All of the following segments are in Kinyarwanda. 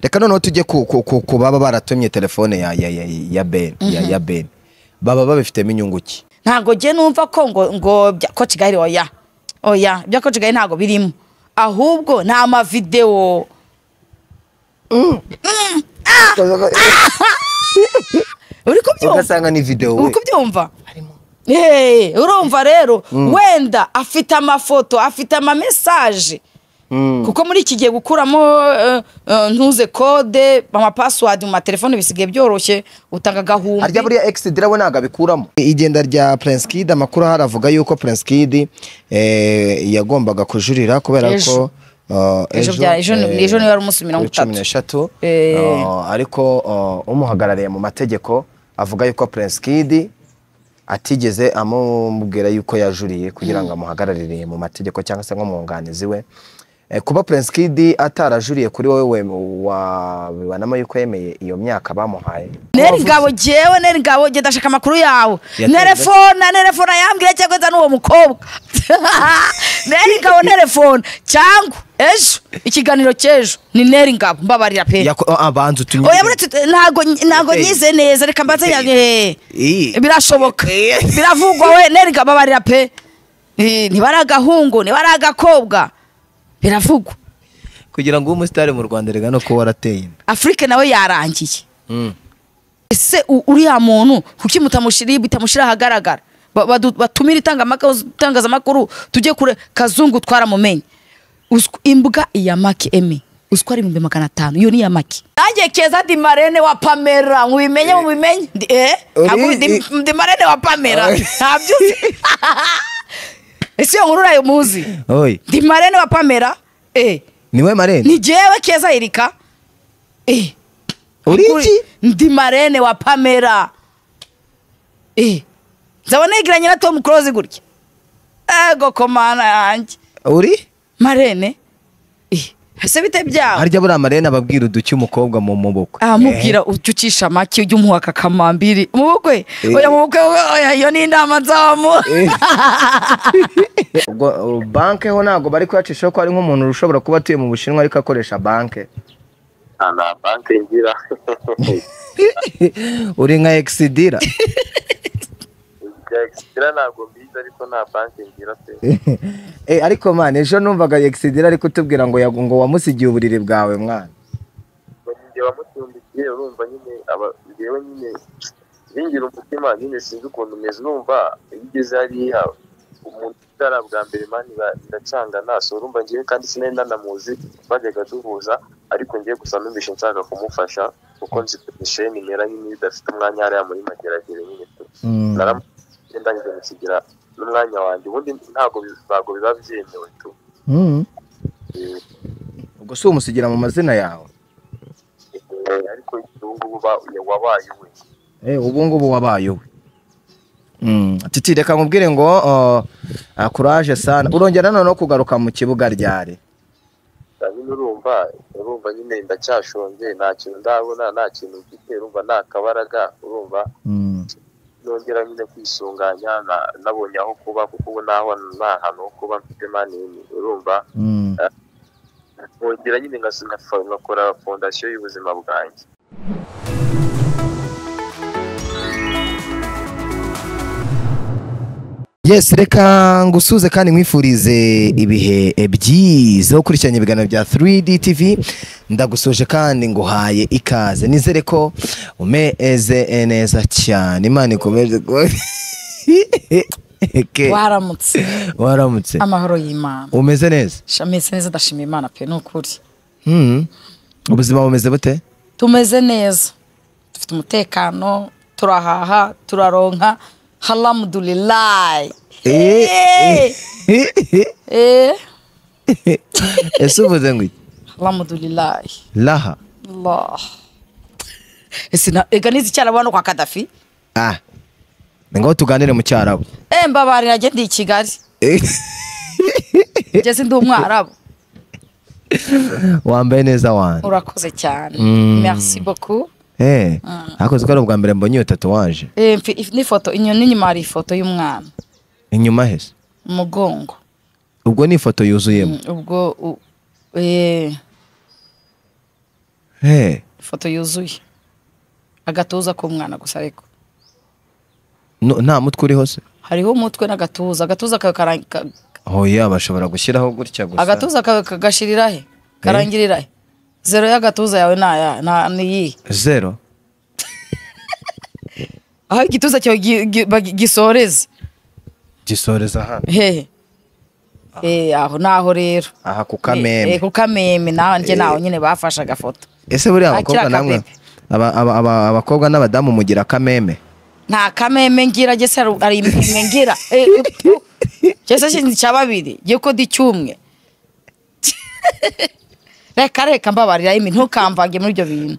reka noneho tujye ku ku- ku- ku baba baratumye telefone ya ya ya ya ben ya ya ben baba babifitemo inyungu ki ntabwo njye numva ko ngo ngo bya ko kigali oya oya ibya ko kigali ntabwo birimo ahubwo ni amavidewo uri kubyumva ugasanga ni videwo uri we kubyumva Hey, urumva rero wenda afite amafoto afite amamesaje kuko muri iki gihe gukuramo eh, eh, ntuze kode amapasiwadi mu matelefone bisigaye byoroshye utanga harya agahumbi buriya egisidi urabona ntabwo abikuramo igenda rya prince kid amakuru ahari avuga yuko prince kid eh, yagombaga kujurira kubera Ejo. ko eh, Ejo bya- ejo ni- eh, ejo niwe wari umunsi mirongo cumi itatu. n'eshatu Eh. Eh, ariko eh, umuhagarariye mu mategeko avuga yuko prince kid atigeze amubwira yuko yajuriye kugira ngo amuhagararire mu mategeko cyangwa se nk'umwunganizi we Eh, kuba prince kid atarajuriye kuri wowe wem- wabibanamo yuko yemeye iyo myaka bamuhaye neri ngabo jewe neri ngabo genda ndashaka amakuru yawe Yatanze- nerefona nerefona yambwira cyangwa nza n'uwo mukobwa neri ngabo nerefona cyangwa ejo ikiganiro cy'ejo ni neri ngabo mbabarira pe Yako- ah, banza utunyire. oya muri tut- ntago ntago Hey. nyize neza reka mbanze Hey. nyanye Iyi. birashoboka Eh. biravugwa we neri ngabo mbabarira pe Eh, niba ari agahungu niba ari agakobwa biravugwa kugira ngo ube umusitari mu rwanda rega no kuba warateye inda afurike nawe yarangiye ese u- uriya muntu kuki mutamushyiriye bitamushyira ahagaragara Ba- badu- batumire itangamaka- itangazamakuru tujye kure kazungu twaramumenye Usw- imbwa iya maki eme uziko ari ibihumbi magana atanu iyo ni iya maki nanjye keza di marene wa pamera mubimenye mubimenye Ndi- eh? Uri- Ntabwo Di- i- di marene wa pamera Oy. ntabyo uzi ese iyo nkuru urayo muzi oyi di marene wa pamera eh. niwe marene ni jewe keza erika eh. uri iki Kuri- ndi marene wa pamera Eh, nzaba negiranye na tom close gutya ego komana yanjye uri marene Eh, ese bite byawe harya buriya marene ababwira uduke umukobwa mu mubukwe amubwira ucucisha make ujya umuha kakamambiri mu bukwe Eh. oya mu bukwe oya iyo ni inama nzamu ubwo uh, banke ho ntabwo bari kuyacishaho ko ari nk'umuntu ushobora kuba atuye mu bushinwa ariko akoresha banke nta nta banki ngira uri nka egisidira ibya egisitira ntabwo mbizi ariko nta banki ngira pe Eh, ariko mwana ejo numvaga egisidira ariko utubwira ngo yagu- ngo wamusigiye uburiri bwawe mwana ngo ninjye wamucumbikiye urumva nyine aba yewe nyine bingira umutima nyine sinzi ukuntu meze urumva iyo ugeze hariya umuntu utari bwa mbere mani biracanga naso urumva ngewe kandi sinari nanamuzi bajyaga duhuza ariko ngiye gusa numvishe nshaka kumufasha kuko nzi ko isheni imera nyine iyo idafite umwanya hariya muri mageragere nyine pe Mm. naramugenda ndangije gusigira n'umwanya wanjye ubundi ntabwo bi- ntabwo biba byemewe tu Mm. Eh, ubwo si umusigira mu mazina yawe eh, ariko ubu ngubu ba- wabaye we Eh, ubu ngubu wabaye uwe Mm, titi reka nkubwire ngo uh, uh, kuraje sana urongera noneho kugaruka mu kibuga ryari nyine urumva urumva nyine ndacyashonje nta kintu ndabona nta kintu mfite urumva nta kabaraga urumva Mm. nongera nyine kwisunganya na- nabonye aho kuba kuko ubu naho nta hantu ho kuba mfite manini urumva Mm. nkongera nyine ngas- ngafa- ngakora fondasiyo y'ubuzima bwanjye yes reka ngusuze kandi nkwifurize ibihe byiza aho ukurikiranye ibiganiro bya 3D TV ndagusoje kandi nguhaye ikaze nizere ko umeze neza cyane imana ikomeze kuba- Eke, waramutse waramutse amahoro y'imana umeze neza shametse neza ndashima imana pe ni ukuri Hmm. ubuzima bumeze bute tumeze neza dufite umutekano turahaha turaronka haramudurilayi Eh, eh. ese uvuze ngo iki? haramudurilayi raha ega nizi icyarabu hano kwa kadafi ah ni ngombwa tuganire mu cyarabu Eh, mbabarira njye ndi i kigali Eh, ngeze ndi umwarabu wambaye neza wanjye urakoze cyane Mm. merci beaucoup Eh, ariko ko ari ubwa mbere mbonye iyo tatuwaje Eh, mfi- if- n'ifoto inyoni inyuma hari ifoto y'umwana inyuma hese umugongo ubwo ni ifoto yuzuyemo ubwo u- eh, Hey. ifoto yuzuye agatuza k'umwana gusa ariko No, nta mutwe uriho se hariho umutwe n'agatuza agatuza ka- kara- ka- oya bashobora gushyiraho gutya gusa agatuza ka- kagashirira he karangira he zero y'agatuza yawe naya na niyi zero aho igituza cyawe gi- gi- bagi- gisoreze gisoreza hano hehe Eh, aho naho rero aha ku Eh, eh, kamembe ku kameme naho njye naho nyine bafashe agafoto ese buriya abakobwa akira namwe kabebe. aba- aba- aba- abakobwa n'abadamu mugira akameme nta kameme ngira jye se hari- hari impemwe ngira Eh, jye se si cya babiri jye ko ndi cyumwe reka reka mbabarira imi ntukamvange muri ibyo bintu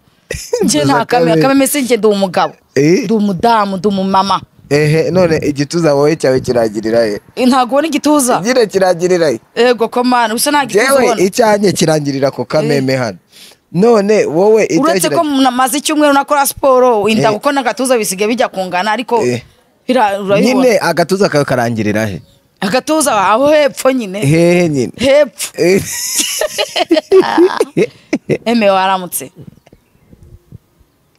njye nta kameme akameme si njye ndi umugabo Eh. ndi umudamu ndi umumama ehe none igituza wowe cyawe kiragirira he Eh, ntago ubona igituza nyine kirangirira he ego ko mana usa nta gituza jewe ubona icyanjye kirangirira ku kameme hano none wowe uretse ko maze icyumweru nakora siporo inda Eh. kuko n'agatuza bisigaye bijya kungana ariko Eh. bira- urabibona nyine agatuza kawe karangirira he agatuza aho hepfo nyine hehe nyine hepfo Eh, emewe waramutse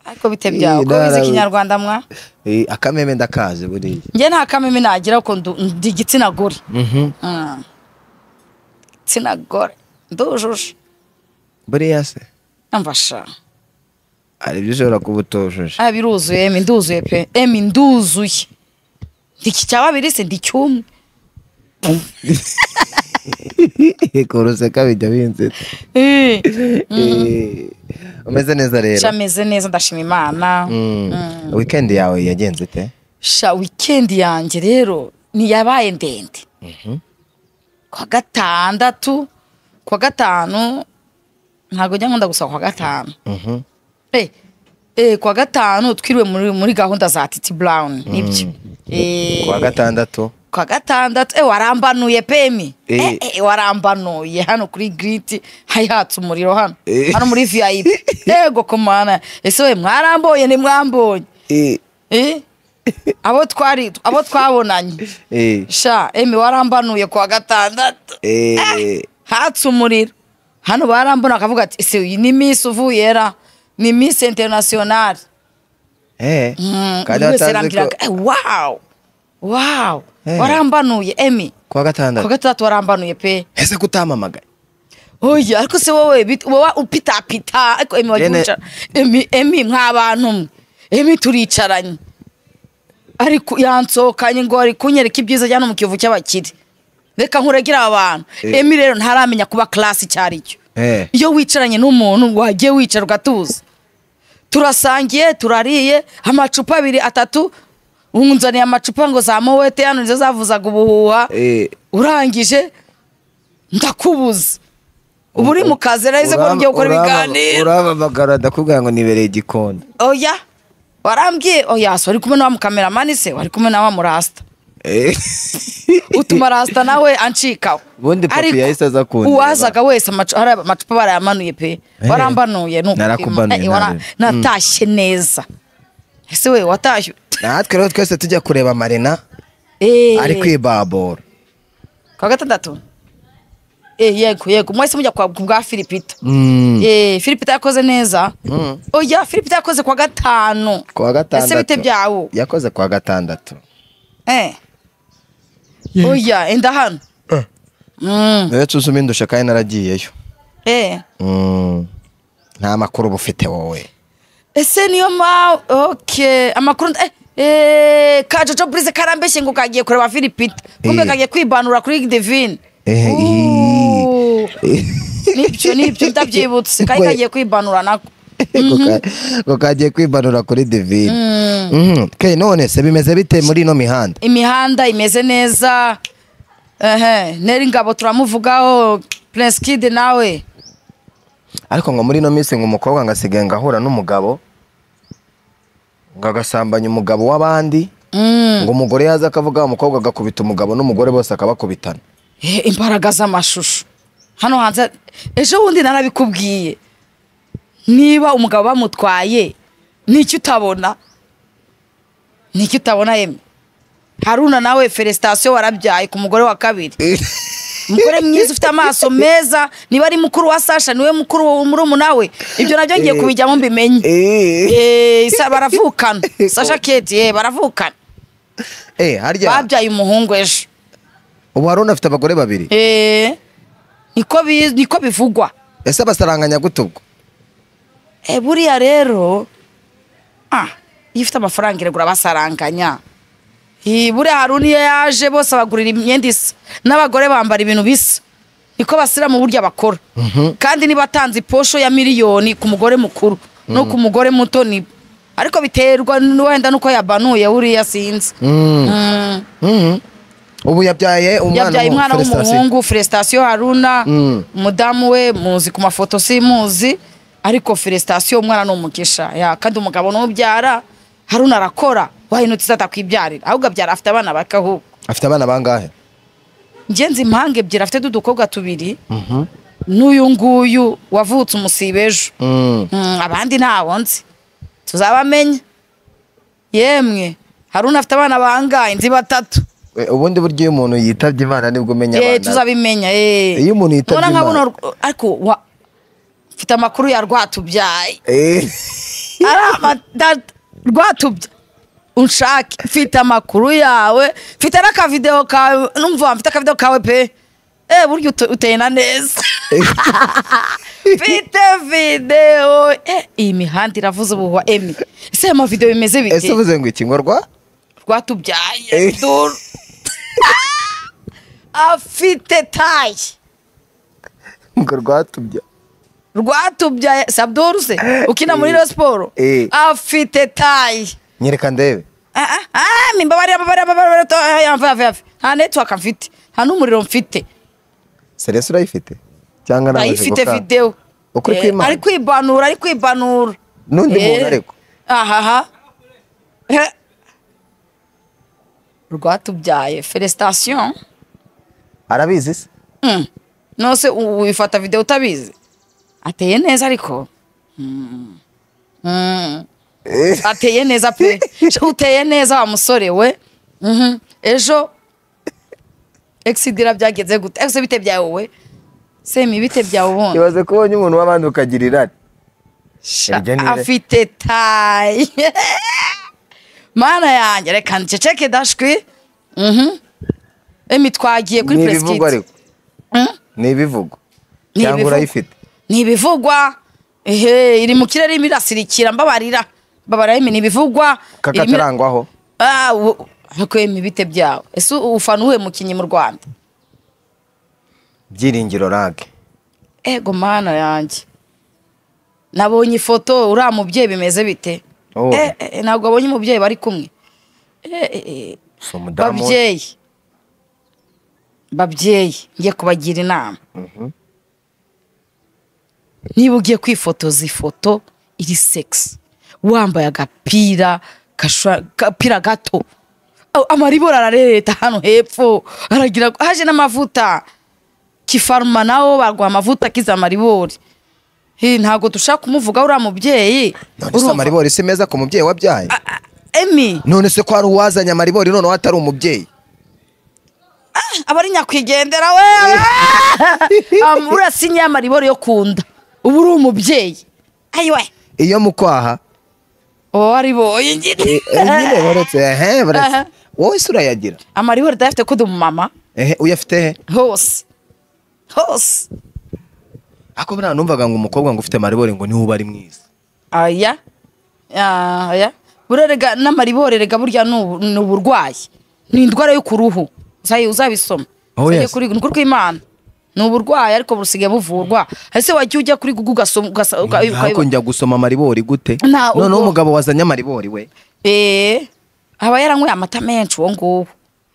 ariko bite byawe ko Narawe- wize ikinyarwanda mwa eh, akameme ndakazi buriya njye nta kameme nagira ko ndu- ndi igitsina gore Mhm. Mm. igitsina gore ndujuje buriya se amfasha hari ibyo ushobora kuba utujuje aya biruzuye emi nduzuye pe emi nduzuye ndi cya babiri se ndi cyumwe kuruseka bijya binze Eh, Eh, umeze neza rero shameze neza ndashima imana Mm. weekend yawe yagenze ite sha wikendi yanjye rero ntiyabaye ndende kwa gatandatu kwa gatanu ntabwo njya nkunda gusaba kwa gatanu Mhm. Eh, eh, kwa gatanu twiriwe muri, muri gahunda za titi brown nibyo Eh, kuwa gatandatu kwa gatandatu eh, warambanuye pemi Eh. eh, eh, warambanuye hano kuri griti hayatse umuriro hano Eh. hano muri vip yego komana ese we mwaramboye ntimwambonye Eh, Eh? abo twari abo twabonanye eh, sha emi warambanuye kuwa gatandatu eh, hatse umuriro hano barambona akavuga ati ese uyu ni misi uvuye ra ni misi interinasiyonari eh. Mm, Kandi buri wese watazi arambwiraga ko- "Eh, wawu wawu Eh. warambanuye emi kuwa kuwa gatandatu gatandatu warambanuye pe ese kutamamagaye oya ariko se wowe bit- wowe upitapita ariko emi wajya Rene- wicara emi emi nk'abantu mwe emi turicaranye ariko yansohokanye ngo ari kunyereka ibyiza ajyana mu kivu cy'abakire reka nkuregere aba bantu Eh. emi rero ntaramenya kuba class icyo ari cyo Eh. iyo wicaranye n'umuntu wagiye wicara ugatuza turasangiye turariye amacupa abiri atatu unzaniye amacupa ngo za mowete hano nizo zavuzaga ubuhuha Eh. urangije ndakubuza ubu uri mu kazi rero ko ugiye gukora ibiganiro urababagara ndakubwira ngo nibereye igikona oya warambwiye oya so wari kumwe na wa mukameramani se wari kumwe na wa murasta Eh. utuma rasta nawe ancikaho Ubundi papi Ariko yahise aza kundeba. uwazaga wese amacu- hari amacupa barayamanuye pe Eh. warambanuye ni ukupima. Narakubanuye, Eh, wara- ntareba. natashye neza ese we watashye natwe rero twese tujya kureba marina Eh, ari kwibabura kwa gatandatu Eh, yego yego mwese mujya kwa ku bwa filipita Mm. Eh, Philip yakoze neza Mm. oya Philip yakoze kwa gatanu kuwa gatandatu ese bite byawo yakoze kuwa gatandatu eh oya enda hano Mm, rero tuzuma indusha kandi naragiyeyo eh Mm. nta makuru uba ufite wowe ese niyo ma okay amakuru eh Eh, ka Jojo Brize karambeshye ngo kagiye kureba Philipita kumbe Eh. kagiye kwibanura kuri Divine Eh, Ooh. nibyo nibyo ndabyibutse kari Wait. kagiye kwibanura nako ko kagiye kwibarura kuri divine Mhm. Okay, none se bimeze bite muri ino mihanda imihanda imeze neza ehe neri ngabo turamuvugaho Prince Kid nawe ariko ngo muri ino minsi ngo umukobwa ngo asigaye ngo ahura n'umugabo ngo agasambanya umugabo w'abandi Mm. ngo umugore yaza akavuga umukobwa agakubita umugabo n'umugore bose akabakubitana Eh, imbaraga z'amashusho hano hanze ejo bundi narabikubwiye niba umugabo bamutwaye n'icyo utabona n'icyo utabona yemwe haruna nawe felicitation warabyaye ku mugore wa kabiri umugore mwiza ufite amaso meza niba ari mukuru wa sasha niwe mukuru wa murumuna we ibyo nabyo ngiye kubijyamo mbimenye Eh, Eh, sa- baravukana sasha keti eh, baravukana eh, harya babyaye umuhungu ejo ubu hari unafite abagore babiri Eh, niko bi- niko bivugwa ese basaranganya gute ubwo Eh, buriya rero ah, iyo ufite amafaranga iragura basaranganya Eh, buriya haruna iyo yaje bose abagurira imyenda isa n'abagore bambara ibintu bisa niko basira mu buryo bakora kandi niba atanze posho ya miliyoni ku mugore mukuru no ku mugore muto ni ariko biterwa n- wenda nuko yabanuye buriya sinzi Mm. Mhm. ubu yabyaye umwana yabyaye w'umu- umwana Felicitation. w'umuhungu felicitation haruna Mm. umudamu we muzi ku mafoto simuzi ariko felicitation umwana ni umugisha Ya, kandi umugabo n'ubyara haruna arakora wahindutse izatakw'ibyarira ahubwo abyara afite abana bake ahubwo afite abana bangahe ngenzi impanga ebyiri afite n'udukobwa tubiri n'uyu nguyu wavutse umusibe ejo Mm. Mm, abandi ntawo nzi tuzabamenya yemwe haruna afite abana bangahe nzi batatu Eh, ubundi buryo iyo umuntu yitabye imana nibwo umenya Eh, abana tuzabimenya eh. Iyo umuntu yitabye Nubona Imana. nka buno- ariko wa- mfite amakuru ya rwatubyaye Eh, ari amada rwatubya unshake mfite amakuru yawe mfite n'akavideo kawe numva mfite akavideo kawe pe eh burya ute- uteye na neza mfite video eh iyi mihanda iravuze ubuhwa emi ese aya mavideo ese bimeze bite uvuze ngo iki ngo rwa rwatubyaye Eh. duru afite taye ngo rwatubya rwatubyaye sabduru se ukina muri Rayon siporo Eh. afite tayi nyereka ndebe mimbabarira mbabarira mbabarira to- ah, yamve yamve yamve nta network mfite nta n'umuriro mfite serese urayifite cyangwa ntabwo ndayifite ushaka? videwo Ukuri Eh, kw'Imana. ari kwibanura ari kwibanura n'undi Eh. muntu ariko ahaha Eh. rwatubyaye felicitation arabizi se Mm. nose u- wifata videwo utabizi ateye neza ariko Mm. Mm. Eh, ateye neza pe Je, uteye neza wa musore we Mhm. ejo exidira byagenze gute ese bite byawe we semi bite byawe ubundi ibaze ko ubonye umuntu w'abandi ukagira irari Sha, iryo ni ire. afite tayi mana yanjye reka nceceke dashwi Mhm. emi twagiye kuri ni ibivugwa preskit ariko ni ibivugo cyangwa urayifite ni ibivugwa ehe iri mu kirere irimo irasirikira mbabarira mbabarira emi ni ibivugwa irimo ira- kakatarangwaho Ah, ubu- ariko yemwe ibite byawe ese u- ufana uwuhe mukinnyi mu rwanda byiringiro rage ego mana yanjye nabonye ifoto uriya mubyeyi bimeze bite Oh. Eh, eh, ntabwo abonye umubyeyi bari kumwe Eh, eh, eh, si umudamu babyeyi babyeyi ngiye kubagira inama niba ugiye kwifotoza ifoto iri segisi wambaye agapira gashwa- agapira gato Aw, amaribori ararereta hano hepfo aragira ngo- haje n'amavuta kifaruma nawo baguha amavuta akiza amaribori Eh, ntabwo dushaka kumuvuga uriya mubyeyi none se Urumva- amaribori si meza ku mubyeyi wabyaye emi none se ko hari uwazanye amaribori noneho atari umubyeyi aba ari nyakwigendera we Am- urasinye amaribori yo kunda ubu uri umubyeyi ayiwe iyo mu kwaha uwo ari boye nyine eh, eh, nyine baretse ehe baretse Aha. wowe se urayagira amaribori dayafite ko mama ehe uyafite he hose hose ako buriya numvaga ngo umukobwa ngo ufite amaribori ngo niwe uba ari mwiza aya aya buriya rega n'amaribori rega burya ni ubu- ni uburwayi ni indwara yo ku ruhu uzayi- uzabisoma Oh, Uzajye yes. kuri- ni ukuri kw'imana ni uburwayi ariko busigaye buvurwa ese wajya ujya kuri gugu ugasoma ugasa- uga- ariko njya gusoma amaribori gute Nta, ubwo- noneho umugabo wazanye amaribori we Eh, aba yaranyweye amata menshi uwo nguwo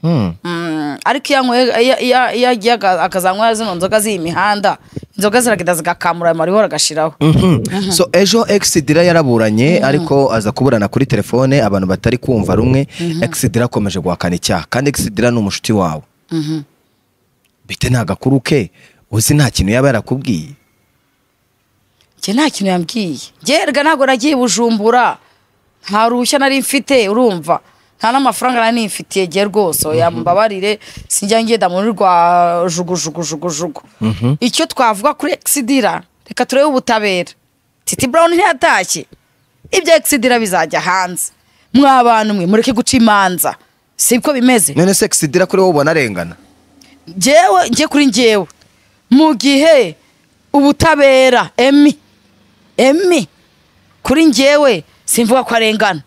Hmm. Mm, ariko iyo anyweye- iyo- iyo- iyo agiye aga- akazanywa zino nzoga z'iyi mihanda inzoga ziragenda zigakamura ayo maribori agashiraho Mhm. so ejo exidira yaraburanye ariko aza kuburana kuri telefone abantu batari kumva rumwe exidira akomeje guhakana icyaha kandi exidira ni umushuti wawe bite nta gakuru ke uzi nta kintu yaba yarakubwiye njye nta kintu yambwiye njye erega ntabwo nagiye i bujumbura nta ruhushya nari mfite urumva nta n'amafaranga nari nifitiye gihe rwose oya mbabarire sinjya ngenda muri rwa jugujugujugujugu icyo twavuga kuri egisidira reka turebe ubutabera titi burawuni ntiyatashye ibya egisidira bizajya hanze mw'abantu mwe mureke guca imanza siko bimeze none se egisidira kuri wowe ubona arengana njyewe njye kuri njyewe mu gihe ubutabera emi emi kuri njyewe simvuga ko arengana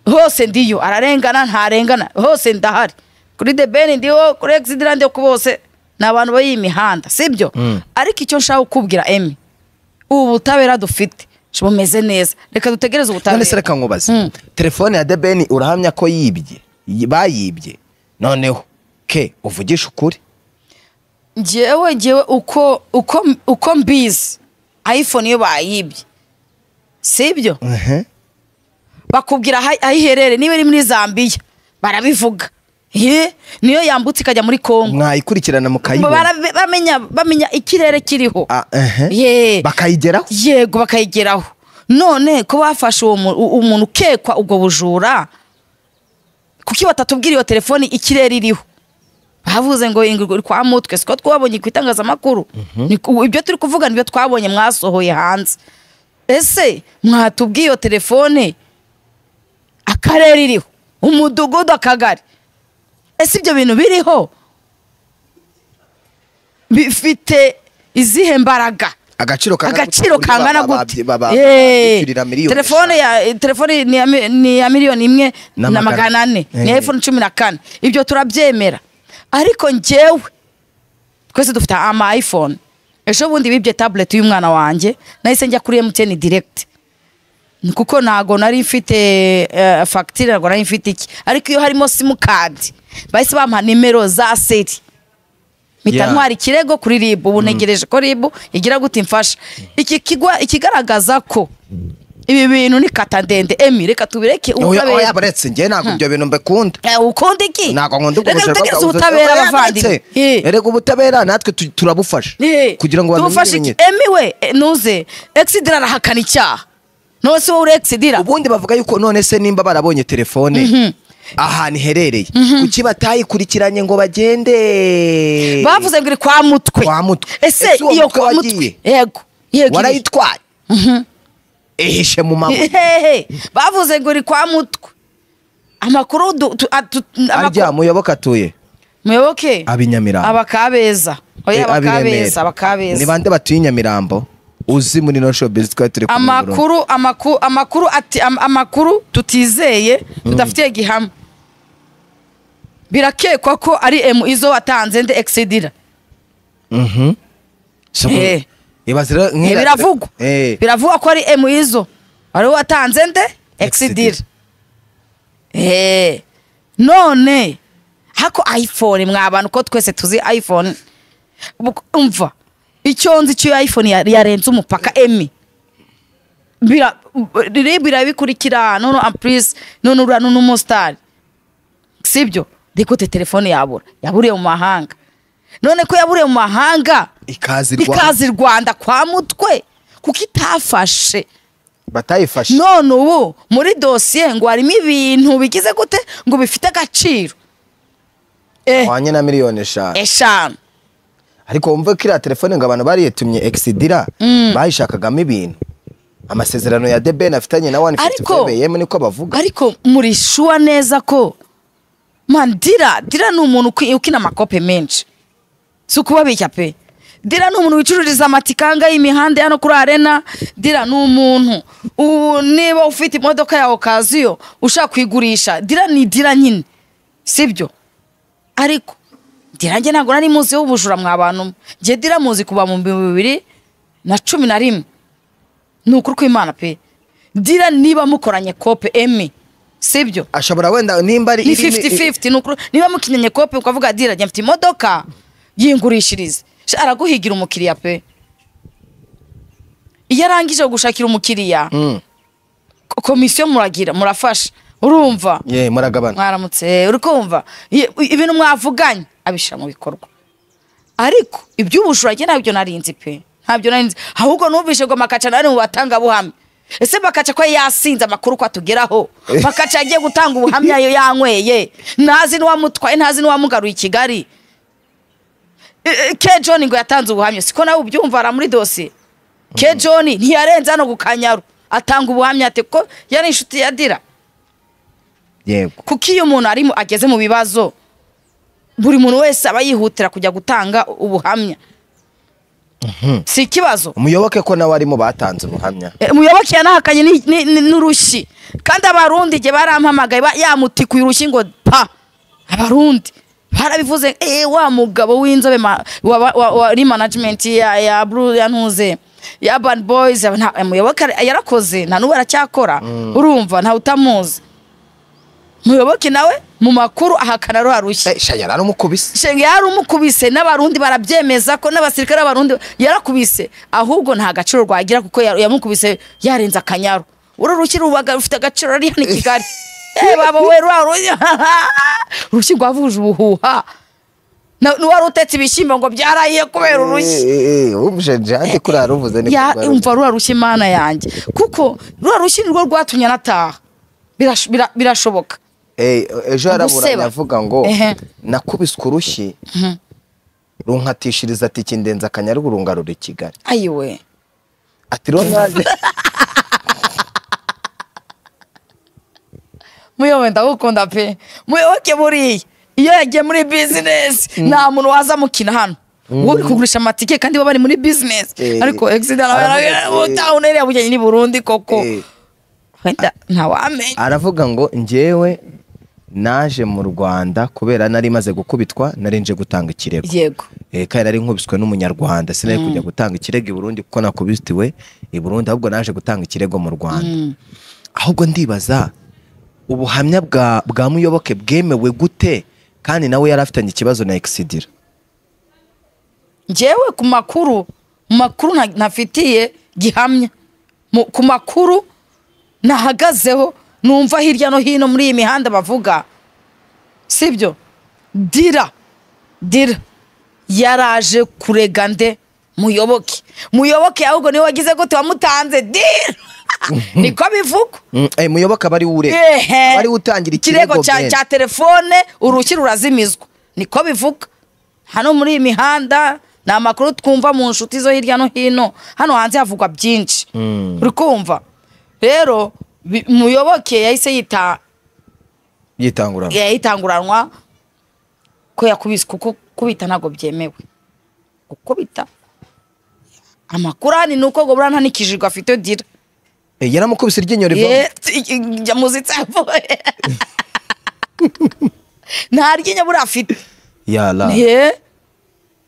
hose ndiyo ararengana ntarengana hose ndahari kuri the ben ndiho kuri exidira ndiho ku bose ni abantu b'iyi mihanda sibyo ariko icyo nshaka kukubwira emi ubu butabera dufite bumeze neza reka dutegereze none se ubutabera reka nkubaze Mm. telefone ya debeni urahamya ko yibye yi- bayibye noneho ke uvugisha ukuri njyewe njyewe uko uko uko mbizi iphone iyo bayibye sibyo Ehe. bakubwira aho aho iherereye niba iri muri zambiya barabivuga Ye, niyo yambutse ikajya muri kongo mwayikurikirana mukayibona Barabe- bamenya bamenya ikirere kiriho Ah, ehe. Ye. bakayigeraho yego bakayigeraho none ko bafashe uwo mu- u- umuntu ukekwa ubwo bujura kuki batatubwira iyo telefoni ikirere iriho bavuze ngo ingurwe iri kwa mutwe siko twabonye ku itangazamakuru Ni ku- ibyo turi kuvuga nibyo twabonye mwasohoye hanze ese mwatubwiye iyo telefone akarere iriho umudugudu akagari ese ibyo bintu biriho bifite izihe mbaraga agaciro kangana agaciro gute? kangana Ba- ba- gute ba- ba- Eh, bishyurira miliyoni telefone ya telefone ni ya mi- ni ya miliyoni imwe Na na magana- magana ane ni Eh. iphone cumi na kane ibyo turabyemera ariko njyewe twese dufite ama iphone ejo bundi bibye tablet y'umwana wanjye nahise njya kuri mtn direct kuko ntago nari mfite eh, fagitire ntago nari mfite iki ariko iyo harimo simukadi bahise bampa nimero za seri mpita Yeah. ntwara ikirego kuri ribu ubu ntegereje ko ribu igira gute imfasha iki kigwa ikigaragaza ko ibi bintu ni kata ndende emi reka tubireke oya oya, ubutabera baretse njye ntabwo ibyo bintu mbikunda Eh, ukunda iki ntabwo nkunda ubwo reka bujura dutegereze bwa- ubutabera Oya, abavandimwe baretse. Eh. erega ubutabera natwe tu- turabufasha Eh, kugira ngo bamenye tumufashe iki ibimenyetso emi we eh, nuze egisidira arahakana icyaha none se wowe uri egisidira ubundi bavuga yuko none se nimba barabonye telefone ahantu iherereye kuki batayikurikiranye ngo bagende bavuze ngo iri kwa mutwe Kwa mutwe. ese Ese uwo iyo mutwe kwa wagiye? mutwe yego yego iri- warayitwaye ihishe mu mabuye Hehe, bavuze ngo iri kwa mutwe amakuru du- tu- a- tu- amakuru- arya muyoboke atuye muyoboke Ab'inyamirambo. abakabeza Eh, oya ab'i abakabeza Remera. ni abakabeza bande batuye i nyamirambo uzi muri no showbiz twari turi kumwe i Burundi. amakuru amakuru amakuru ati am- amakuru tutizeye tudafitiye gihamya birakekwa ko ari emu izo watanze nde egisidira Mhm. So, Eh. ibaze rero Eh, nk'iriya tele- biravugwa Eh. biravugwa ko ari emu izo ari we watanze nde egisidira Eh, none hako iphone mwa bantu ko twese tuzi iphone Buk- umva icyo nzi cy'iyo iphone ya- yarenze umupaka emi bira rero birabikurikira none amprise none uriya none umusitari sibyo ndikute telefone yabura yaburiye mu mahanga none ko yaburiye mu mahanga ikaze i Rwanda. ikazi rwanda kwa mutwe kuko itafashe batayifashe none ubu muri dosiye ngo harimo ibintu bigize gute ngo bifite agaciro Eh, wanye na miliyoni eshanu eshanu ariko wumve ko iriya telefone ngo abantu bariyitumye egisidira bayishakagamo ibintu amasezerano ya debeni afitanye na wani fiti Ariko- yemu niko bavuga ariko muri shuwa neza ko man dira dira ni umuntu ukwi- ukina amakope menshi si ukubabeshya pe dira ni umuntu wicururiza amatikanga y'imihanda hano kuri arena dira ni umuntu ubu niba ufite imodoka ya okaziyo ushaka kuyigurisha dira ni dira nyine sibyo ariko dira njye ntabwo nari muzi w'ubujura mwa bantu mwe. njye dira muzi kuva mu bihumbi bibiri na cumi na rimwe ni ukuri kw'imana pe dira niba mukoranye kope emi sibyo ashobora wenda nimba ari ni iri- 50-50 ni ukuri niba mukinyanye kope ukavuga dira njye mfite imodoka yingurishirize Sha, araguhigira umukiriya pe iyo arangije gushakira umukiriya Mm. ko- komisiyo muragira murafasha urumva ye muragabana mwaramutse uri kumva Ye- ibintu mwavuganye abishyira mu bikorwa ariko iby'ubujura njye ntabyo narinzi pe ntabyo narinzi ahubwo numvise ngo makaca nari mu batangabuhamya ese bakaca ko yasinze amakuru ko atugeraho bakaca agiye gutanga ubuhamya yo yanyweye ntazi n'uwamutwaye ntazi n'uwamugaruye i kigali E- e, ke john ngo yatanze ubuhamya siko nawe ubyumva ara muri dosiye ke john ntiyarenze hano ku kanyaru atanga ubuhamya ati ko yari inshuti ya dira yego kuko iyo umuntu ari mu- ageze mu bibazo buri muntu wese aba yihutira kujya gutanga ubuhamya si ikibazo umuyoboke ko nawe arimo batanze ubuhamya E, umuyoboke yanahakanye ni- ni- ni- n'urushyi kandi abarundi igihe barampamagaye ba- yamutikuye urushyi ngo pa abarundi barabivuze eee wa mugabo w'inzobe ma- wa- wa- wa- wari manajimenti ya ya buru ya ntuze ya bani boyizi aba nta- umuyoboke ara- yarakoze nta n'ubu aracyakora urumva ntawe utamuzi umuyoboke nawe mu makuru ahakana ruha rushyi Eh, sha yaramukubise shenge yarumukubise n'abarundi barabyemeza ko n'abasirikare b'abarundi yarakubise ahubwo nta gaciro rwagira kuko ya- yamukubise yarenze akanyaru uru rushyi rubaga rufite agaciro ari hano i kigali Eh, baba we rwa rushyi urushyi rwavuje ubuhuha Na- n'uwari utetse ibishyimbo ngo byarahiye kubera urushyi umujeje ati kuri haruvuze ni ya umva rura rushyi mana yanjye kuko rura rushyi nirwo rwatumye anataha Birash- bira- birashoboka ejo yaraburanye Guseba. avuga ngo Ehe. nakubiswe urushyi runkatishiriza ati kindenza akanyaru rungarura i kigali ayiwe ati ronade muyobe ndagukunda pe muyoboke buriya iyo yagiye muri bizinesi nta muntu waza amukina hano wowe uri kugurisha amatike kandi baba bari muri bizinesi Eh, ariko exida aravuga, eh. utawuna iriya bugeni ni burundi koko Eh. wenda ntawamenya aravuga ngo njyewe naje mu rwanda kubera nari maze gukubitwa nari nje gutanga ikirego yego Eh, kandi nari nkubiswe n'umunyarwanda sinari kujya gutanga ikirego i burundi kuko nakubitiwe i burundi ahubwo naje gutanga ikirego mu rwanda ahubwo ndibaza ubuhamya bwa bwa muyoboke bwemewe gute kandi nawe yari afitanye ikibazo na egisidira njyewe ku makuru mu makuru nta- ntafitiye gihamya Mu- ku makuru nahagazeho numva hirya no hino muri iyi mihanda bavuga sibyo dira dira yaraje kurega nde muyoboke muyoboke ahubwo niwe wagize gute wamutanze dira niko bivugwa muyoboke aba ari we urega Ehe. aba ari we utangira ikirego cya- bene. cya telefone urushyi rurazimizwa niko bivuga hano muri iyi mihanda ni amakuru twumva mu nshuti zo hirya no hino hano hanze havugwa byinshi uri kumva rero bi- muyoboke yahise yita yitangura yayitanguranwa ko yakubise kuko kubita ntabwo byemewe gukubita amakuru ahani ni uko ngo buriya nta n'ikijigo afite dira Eh, yaramukubise iryinyo rivamo Ye- t- i- i- njya muzitsi avuye nta ryinyo buriya afite yara ye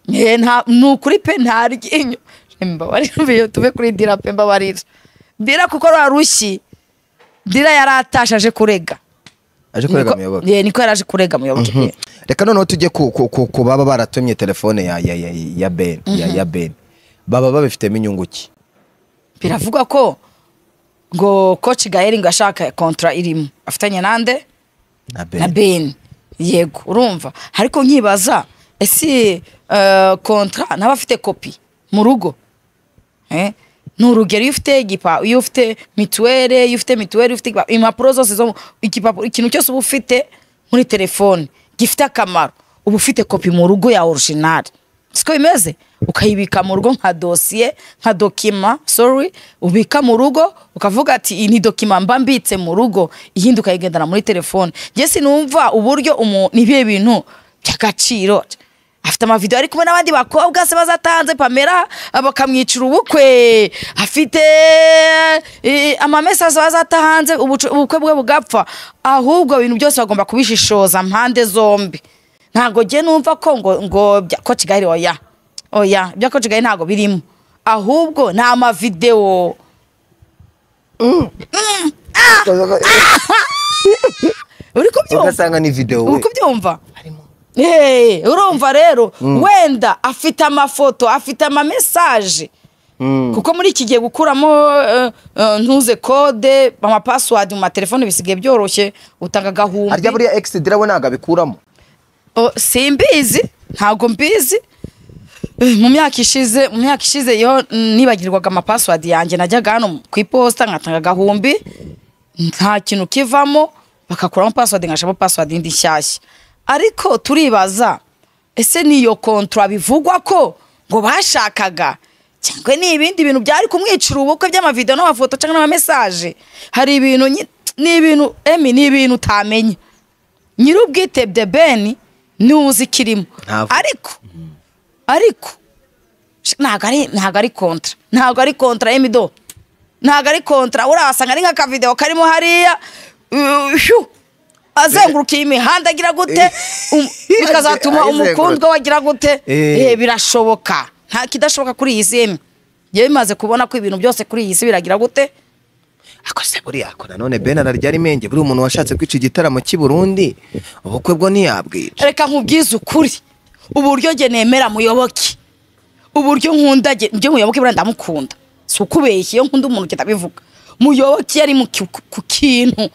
ye nta ni ukuri pe nta ryinyo mbabarira iyo tube kuri dira pe mbabarira dira kuko rwa rushyi dira yari atashe aje kurega aje kurega Niko- muyoboke ye, niko yari aje kurega muyoboke ye. reka noneho tujye ku, ku, ku, ku baba baratumye telefone ya, ya, ya, ya ben ya, ya ben baba babifitemo inyungu ki biravugwa ko ngo koci gaheri ngo yashaka kontra irimo afitanye nande na ben na beni yego urumva ariko nkibaza ese eh, kontra naba afite kopi mu rugo Eh, ni urugero iyo ufite igipa iyo ufite mituwere iyo ufite mituwere iyo ufite igipa- impapuro zose zo mu- igipapuro ikintu cyose uba ufite muri telefone gifite akamaro uba ufite kopi mu rugo ya orujinali siko bimeze ukayibika mu rugo nka dosiye nka dokima sorry ubika mu rugo ukavuga ati iyi ni dokima mba mbitse mu rugo iyindi ukayigendana muri telefone njye sinumva uburyo umuntu n'ibihe bintu by'agaciro afite amavidewo ari kumwe n'abandi bakobwa se bazatanze pamela bakamwicira ubukwe afite eh, amamesaje bazatahanze ubucu- ubukwe bwe bugapfa ahubwo ibintu byose bagomba kubishishoza mpande zombi ntabwo jye numva ko ngo ngo bya ko kigali oya oya ibya ko kigali ntabwo birimo ahubwo ni amavidewo uri kubyumva ugasanga ni videwo uri we kubyumva Eh, urumva rero wenda afite amafoto afite amamesaje kuko muri iki gihe gukuramo eh, eh, ntuze kode amapasiwadi mu matelefone bisigaye byoroshye utanga harya agahumbi buriya egisidira we ntabwo abikuramo O, simbizi ntabwo mbizi Eh, mu myaka ishize mu myaka ishize yo nibagirwaga amapasiwadi yanjye najyaga hano ku iposita nkatanga agahumbi nta kintu kivamo bagakuramo pasiwadi nkashamo pasiwadi yindi nshyashya ariko turibaza ese niyo kontra bivugwa ko ngo bashakaga cyangwa ni ibindi bintu byari kumwicira ubukwe by'amavidewo n'amafoto cyangwa n'amamesaje hari ibintu nyi- ni ibintu emi ni ibintu utamenya nyir'ubwitebye beni niwe uzi ikirimo Ntavuga. ariko ariko sh- ntabwo ari ntabwo ari kontra ntabwo ari kontra y'imido ntabwo ari kontra urahasanga ari nk'akavideo karimo hariya uh, hyu, azengurukiye imihanda agira gute um- bikazatuma Ayizenguruka. umukundwa we agira gute Eh. Eh, birashoboka nta kidashoboka kuri iyi si yemwe yewe bimaze kubona ko ibintu byose kuri iyi si biragira gute ariko se buriya ko nanone ben ararya ari menge buriya umuntu washatse kwica igitaramo cy'i Burundi ubukwe bwo ntiyabwica reka nkubwize ukuri uburyo nge nemera muyoboke uburyo nkunda nge- nge muyoboke buriya ndamukunda si ukubeshya iyo nkunda umuntu ugenda abivuga muyoboke yari mu ki- ku kintu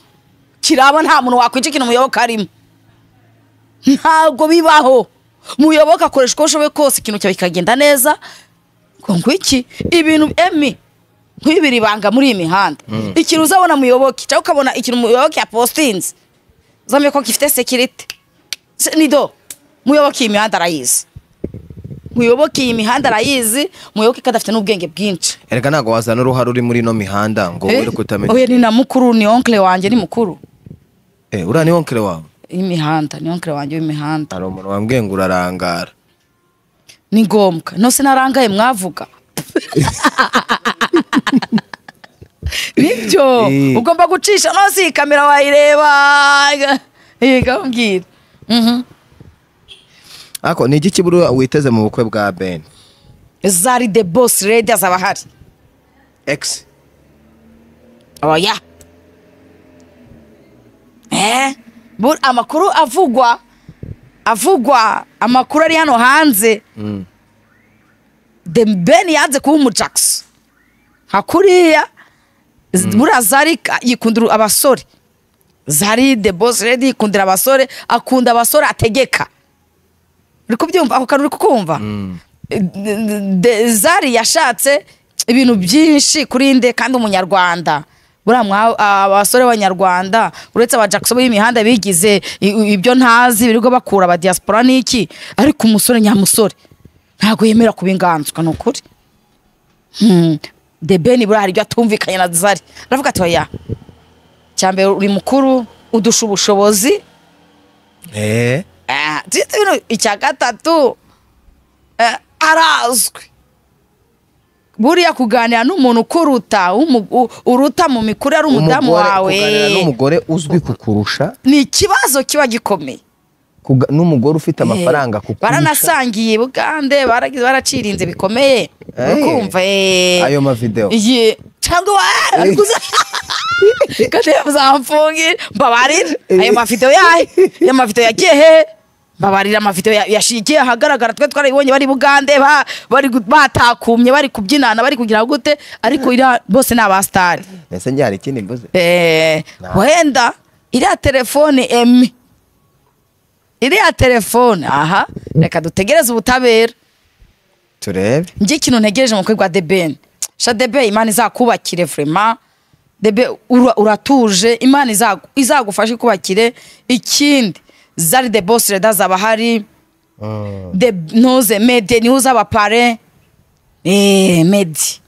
kiraba nta muntu wakwica ikintu muyoboke arimo ntabwo bibaho muyoboke akoresha uko ashoboye kose ikintu cyawe kikagenda neza ngo ngwiki ibintu emi nk'ibiri ibanga muri iyi mihanda ikintu uzabona muyoboke cyangwa ukabona ikintu muyoboke yapositinze uzamenya ko gifite sekirite Se- nido muyoboke iyi mihanda arayizi muyoboke iyi mihanda arayizi muyoboke ko adafite n'ubwenge bwinshi erega ntabwo wazana uruhare uri muri ino mihanda ngo Eh? were kutamenya oya ni na mukuru ni onkle wanjye ni mukuru eh uriya ni wonkere wawe y'imihanda ni onkle wanjye w'imihanda hari umuntu wambwiye ngo urarangara ni ngombwa nose narangaye mwavuga nibyo Eh. ugomba gucisha nose iyi kamera wayireba yiga umbwira Mhm. ariko ni igiki buriya witeze mu bukwe bwa ben zari the boss lady azaba ahari ex oya eh bur amakuru avugwa avugwa amakuru ari hano hanze the ben yanze kuba umujakisi hakuriya z- buriya zari ka- yikundira abasore zari the boss lady yikundira abasore akunda abasore ategeka uri kubyumva ako kantu uri kukumva Eh, d- d- d- zari yashatse ibintu byinshi kuri nde kandi umunyarwanda buriya mwa- abasore b'abanyarwanda uretse abajakisi bo y'imihanda bigize i- i- ibyo ntazi birirwa bakura aba diaspora n'iki ariko umusore nyamusore ntabwo yemera kuba inganzwa ni ukuri Hmm. the ben buriya hari ibyo atumvikanye na zari aravuga ati oya cyambere uri mukuru udusha ubushobozi eh Ah, tujye tubino icya gatatu eh, arazwi buriya kuganira n'umuntu ukuruta umu- u- uruta mu mikurire ari umudamu Umugore- wawe kuganira n'umugore uzwi kukurusha ni ikibazo kiba gikomeye kuga- n'umugore ufite amafaranga Eh, kukurusha baranasangiye i bugande baragize- baracirinze bikomeye Eh, ukumva eh. ayo mavideo Ye, cyangwa wa- arikuza- kandi muzamfungire mbabarira ayo mavidewo yayo ayo mavidewo yagiye he mbabarira amavidewo ya- yashigiye ahagaragara twe twarayibonye bari i bugande ba- bari gu- batakumye bari kubyinana bari kugira gute ariko iriya bose ni abasitari ese njye hari ikindi mbuze Eh, wenda iriya telefone emi iriya telefone aha reka dutegereze ubutabera turebe njye ikintu ntegereje mu bukwe bwa debeni sha debe imana izakubakire vrema debe ura- uratuje imana izagu- izagufashe ikubakire ikindi zari de bosi reda zaba ahari de ntuze mede niho uzaba pare eee medi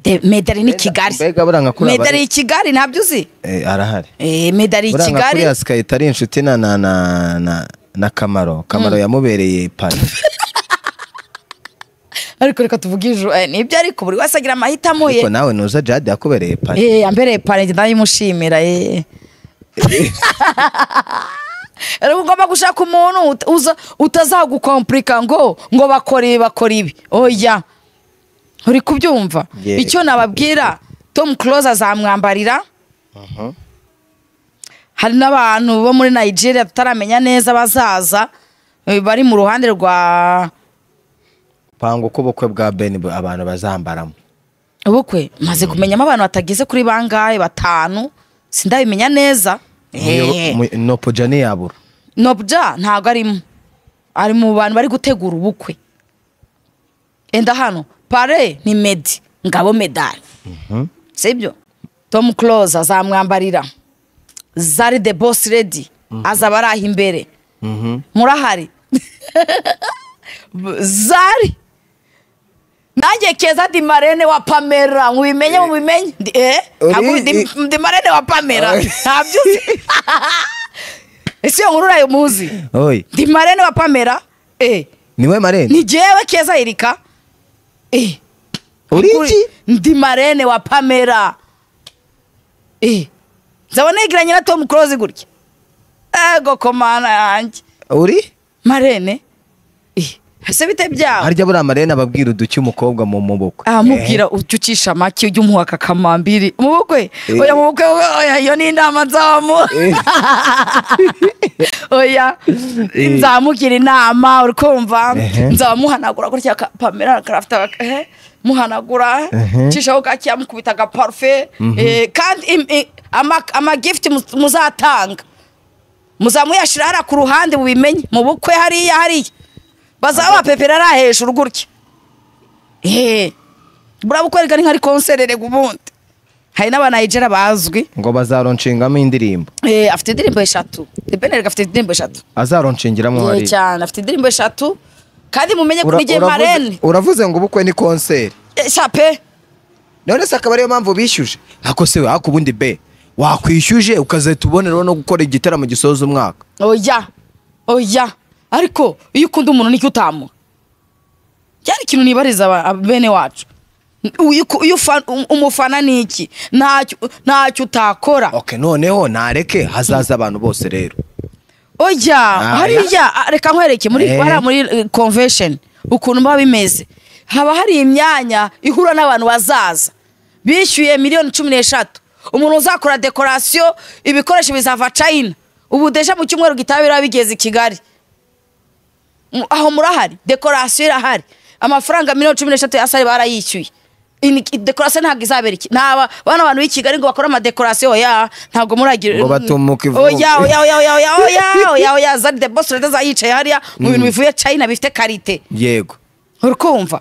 De- mede ari ni kigali mbega buriya nka kuriya mede ari bari- i kigali ntabyo uzi eh arahari eee mede ari i buriya nka kigali kuriya sikayita ari inshuti na na na na na kamaro kamaro yamubereye pari ariko reka tuvuge ejo eh, nibyo ariko buri wese agira amahitamo ye ariko nawe nuza jade yakubereye pari Eh, yambereye pare njye ndayimushimira eh. Rero ugomba gushaka umuntu ut- uza- utazagukomplika ngo ngo bakora ibi bakora ibi oya uri kubyumva Yeah. icyo nababwira tom close azamwambarira hari n'abantu bo muri nigeria tutaramenya neza bazaza eh, bari mu ruhande rwa panga uko ubukwe bwa ben bu- abantu bazambaramo ubukwe maze kumenyamo abantu batageze kuri bangahe batanu sindabimenya neza Eh. Muyo- mu- nopoja ntiyabura nobya ntabwo arimo ari mu bantu bari gutegura ubukwe enda hano pare ni medi ngabo medali sibyo tom close azamwambarira zari the boss lady azaba ari aho imbere murahari zari nanjye keza di marene wa pamera mubimenye mubimenye Ndi- eh Uri- ntabwo di- i- di marene wa pamera Uri- ntabyo uzi ese iyo nkuru urayimuzi Oye, di marene wa pamera eh niwe marene ni jewe keza erika eh uri Kuri- iki ndi marene wa pamera eh nzabona yegeranye na tom close gutya ego komana yanjye uri marene eh ese bite byawe harya buriya marene ababwira uduke umukobwa mu muboko amubwira ujya ucisha make ujya umuha kakamambiri mu bukwe oya mu bukwe oya iyo ni inama nzamuha oya nzamugira inama uri kumva Ehe. nzamuhanagura gutya ka- pamela karafite aka- ehe, muhanagura cishaho gake yamukubita agaparufe eh, kandi im- i- ama- amagifuti muz- muzatanga muzamuyashira hariya ku ruhande bubimenye mu bukwe hariya hariya bazaba bapepera ari hejuru gutya eee burabukwereka ni nka ari konserere ubundi hari n'abanayigera bazwi ngo bazaronshingamo indirimbo Eh, afite indirimbo eshatu debenerega afite indirimbo eshatu azaronshingiramo Nyinshi hariya cyane afite indirimbo eshatu kandi mumenye ko Ura- n'igihe uravuze- marene uravuze ngo ubukwe ni konseri eh, shape none se akaba ariyo mpamvu bishyuje ariko se ariko ubundi be wakwishyuje ukazahita uboneraho no gukora igitaramo gisoza umwaka oya oya ariko iyo ukunda umuntu nicyo utamuha cyari ikintu nibariza aba- aba- bene wacu Uyu- uyu fa- um- umufana ni iki ntacyo ntacyo utakora ok noneho nareke hazaza abantu bose rero oya Ah, hariya ah, reka nkwereke muri Eh. hariya muri eh, convention ukuntu biba bimeze haba hari imyanya ihura n'abantu bazaza bishyuye miliyoni cumi n'eshatu umuntu uzakora dekorasiyo ibikoresho bizava china ubudeja mu cyumweru gitaha biraba bigeze i kigali M- aho murahari dekorasiyo irahari amafaranga miliyoni cumi n'eshatu ya sale barayishyuye Ini- i- dekorasiyo ntabwo izabera iki ntaba bano bantu b'i kigali ngo bakore amadekorasiyo oya ntabwo muragira Ngo batumuka ivubu. oya oya oya oya oya oya oya oya zari de boss leta zayicaye hariya mu bintu bivuye china bifite karite yego urukumva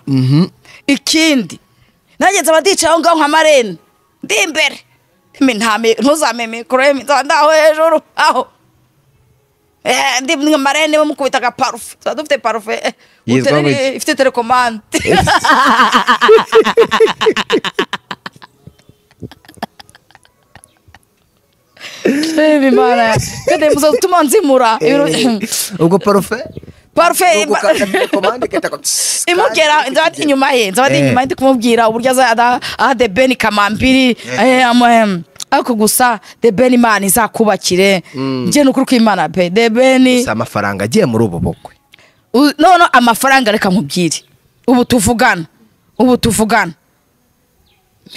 ikindi nanjye nzaba ndicaye aho ngaho nka marene ndi imbere Imi ntame- ntuzame mikoro ye nzaba ndaho hejuru aho Eh, ndi nka marene we mukubita aga parufe tuba dufite parufe eh, Yitwa utere- gutya. ifite telekomande Imi Mana, kandi muzatuma nzimura ibintu- ubwo parufe parufe ubwo ukanda komande kata ko- imugera nzaba ndi inyuma ye nzaba ndi Eh. inyuma ye ndi kumubwira uburyo azajya aha de beni kamambiri eh, ama- em, ariko gusa de beni imana izakubakire njye ni ukuri kw'imana pe de beni si amafaranga agiye muri ubu bukwe U- none amafaranga reka nkubwire ubu tuvugana ubu tuvugana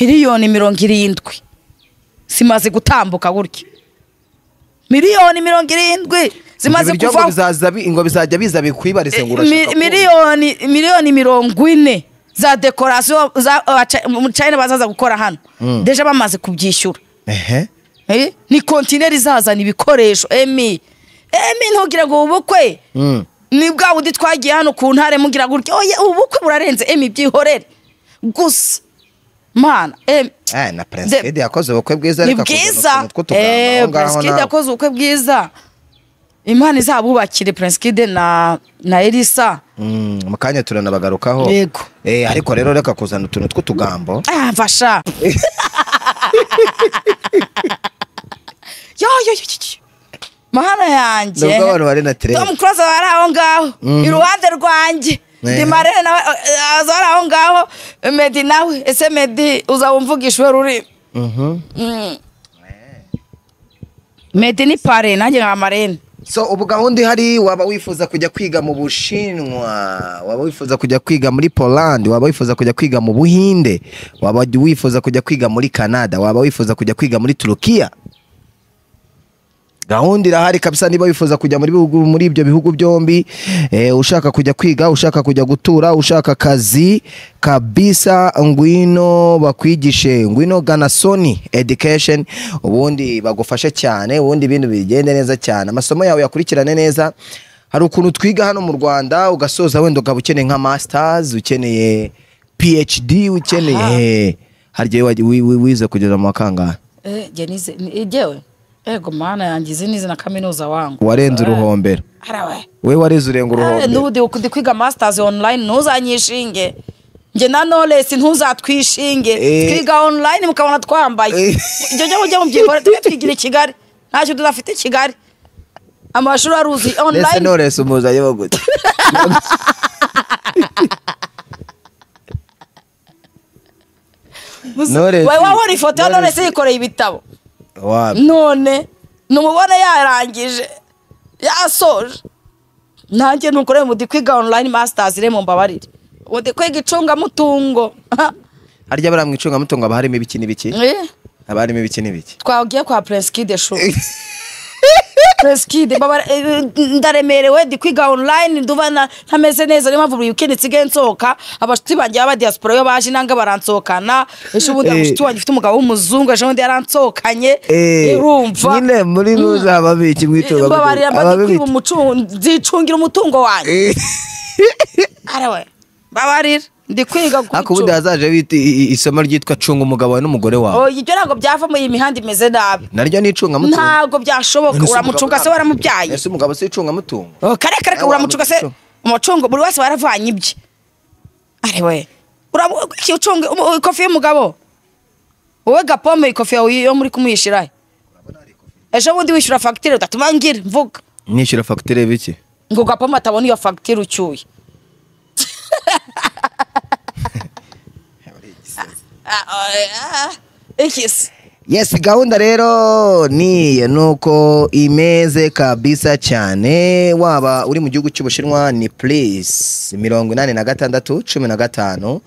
miliyoni mirongo irindwi zimaze gutambuka gutya miliyoni mirongo irindwi zimaze Ibyo ngo kuvaho bizaza bi- ngo bizajya biza bikwibarize ngo urashaka Mi- kubona. miliyoni miliyoni mirongo ine za dekorasiyo za abaca- mu China bazaza gukora hano deje bamaze kubyishyura ehe Eh, ni kontineri izazana ibikoresho emi emi ntugire ngo ubukwe Mm. ni bwa bundi twagiye hano ku ntare mugira gutya oya ubukwe burarenze emi byihorere gusa mana emi Eh, na The- prince kid yakoze ubukwe bwiza ni reka kuzana bwiza utuntu tw'utuganda aho ngaho prince kid nawe. yakoze ubukwe bwiza imana izabubakire prince kid na na elisa Mm, mu kanya turanabagarukaho Yego. Eh, ariko rero reka kuzana utuntu tw'utugambo Ah, mfasha yo yo yo yo, yo mahana yanjye nubwo abantu bari na tirere tom close aba ari aho ngaho iruhande rwanjye Eh. ndi marene nawe eh, aza ari aho ngaho medi nawe ese medi uzaba umvugisha uwe rurimi Mhm. Mm. medi ni pare nanjye nka marene so ubu gahunda ihari waba wifuza kujya kwiga mu bushinwa waba wifuza kujya kwiga muri poland waba wifuza kujya kwiga mu buhinde waba wifuza kujya kwiga muri canada waba wifuza kujya kwiga muri turukiya gahunda irahari kabisa niba wifuza kujya muri bihugu muri ibyo bihugu byombi eh, ushaka kujya kwiga ushaka kujya gutura ushaka akazi kabisa ngwino bakwigishe ngwino gana soni education ubundi bagufashe cyane ubundi ibintu bigende neza cyane amasomo yawe yakurikirane neza hari ukuntu twiga hano mu rwanda ugasoza wenda ukaba ukeneye nka masitazi ukeneye phd ukeneye hari igihe wajya- wi- wi- wize kugeza mu wa kangahe njye nize ni- jyewe ego mana yanjye izi nizi na kaminuza wangu warenze uruhombero harawe we wareze urenga uruhombero n'ubundi ndi kwiga masitazi onurayini ntuzanyishinge njye na noresi ntuzatwishinge Eh. twiga onurayini mukabona twambaye Eh. ibyo njye mujye mubyibora tujye twigira i kigali ntacyo tudafite i kigali amashuri aruzi ndetse onurayini norese umuzanye wo gute Knowless- wabona ifoto ya Knowless- noresi yikoreye ibitabo Wa- none numubona yarangije yasoje nanjye nukoreye mu kwiga online masters remo mbabarire undi kwiga icungamutungo Ha, harya bariya mu icungamutungo haba harimo ibiki n'ibiki eh, haba harimo ibiki n'ibiki twagiye kwa prenskide shu prenskide mbabare- eh, ndaremerewe ndi kwiga online nduba na- ntameze neza niyo mpamvu buri weekend nsigaye nsohoka abashuti banjye b'abadiaspora iyo baje inanga baransohokana ejo ubundi Eh. umushuti wanjye ufite umugabo w'umuzungu ejo bundi yaransohokanye Eh, urumva nyine muri ruza haba biki mwitunga mbabarira mbaze kwiba umucungo nzicungira umutungo wanjye arawe mbabarira ndi kwiga ku ariko ubundi icunga. hazaje bita i- i- isomo ryitwa cunga umugabo wawe n'umugore wawe Oya, ibyo ntabwo byava muri iyi mihanda imeze nabi naryo ni icungamutungo ntabwo byashoboka Ese uramucunga se umugabo- waramubyaye ese umugabo si icungamutungo Oh, kare kare Eh, uramucunga se wamucunga. umucungo buri wese waravanye ibye ariwe uramucunga ikofi y'umugabo wowe gapome ikofi yawe yo muri kumwishyira ejo bundi wishyura fagitire udatuma ngira mvuga nishyura fagitire biki ngo gapoma atabona iyo fagitire ucyuye Ah, ah, ah, ikisi yesi gahunda rero niyo ni uko imeze kabisa cyane waba uri mu gihugu cy'ubushinwa ni purisi mirongo inani na gatandatu cumi na gatanu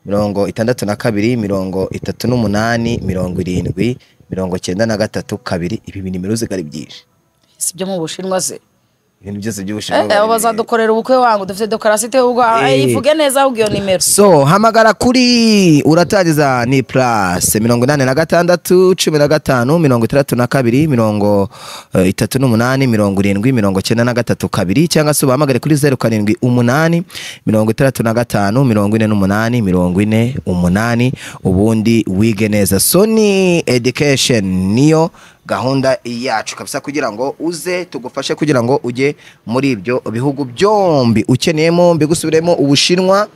mirongo itandatu na kabiri mirongo itatu n'umunani mirongo irindwi mirongo cyenda na gatatu kabiri ibi bintu imiruziga ari byinshi si byo mu bushinwa se ibintu byose by'ubushinwa Eh, abo bazadukorera ubukwe wangu dufite dekorasite ubwo Eh. ivuge neza ahubwo iyo nimero so hamagara kuri uratangiza ni plus mirongo inani na gatandatu cumi na gatanu mirongo itandatu na kabiri mirongo eh, itatu n'umunani mirongo irindwi mirongo cyenda na gatatu kabiri cyangwa se ubahamagare kuri zeru karindwi umunani mirongo itandatu na gatanu mirongo ine n'umunani mirongo ine umunani ubundi wige neza so ni education niyo gahunda yacu kabisa kugira ngo uze tugufashe kugira ngo ujye muri ibyo bihugu byombi ukeneyemo mbigusubiremo ubushinwa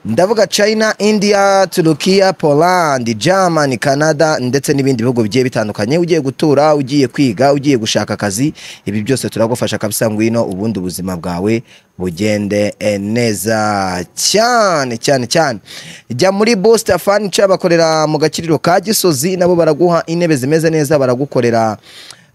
ndavuga china india turukiya poland germany canada ndetse n'ibindi bihugu bigiye bitandukanye ugiye gutura ugiye kwiga ugiye gushaka akazi ibi byose turagufasha kabisa ngwino ubundi ubuzima bwawe bugende eh, neza cyane cyane cyane jya muri booster furniture bakorera mu gakiriro ka gisozi nabo baraguha intebe zimeze neza baragukorera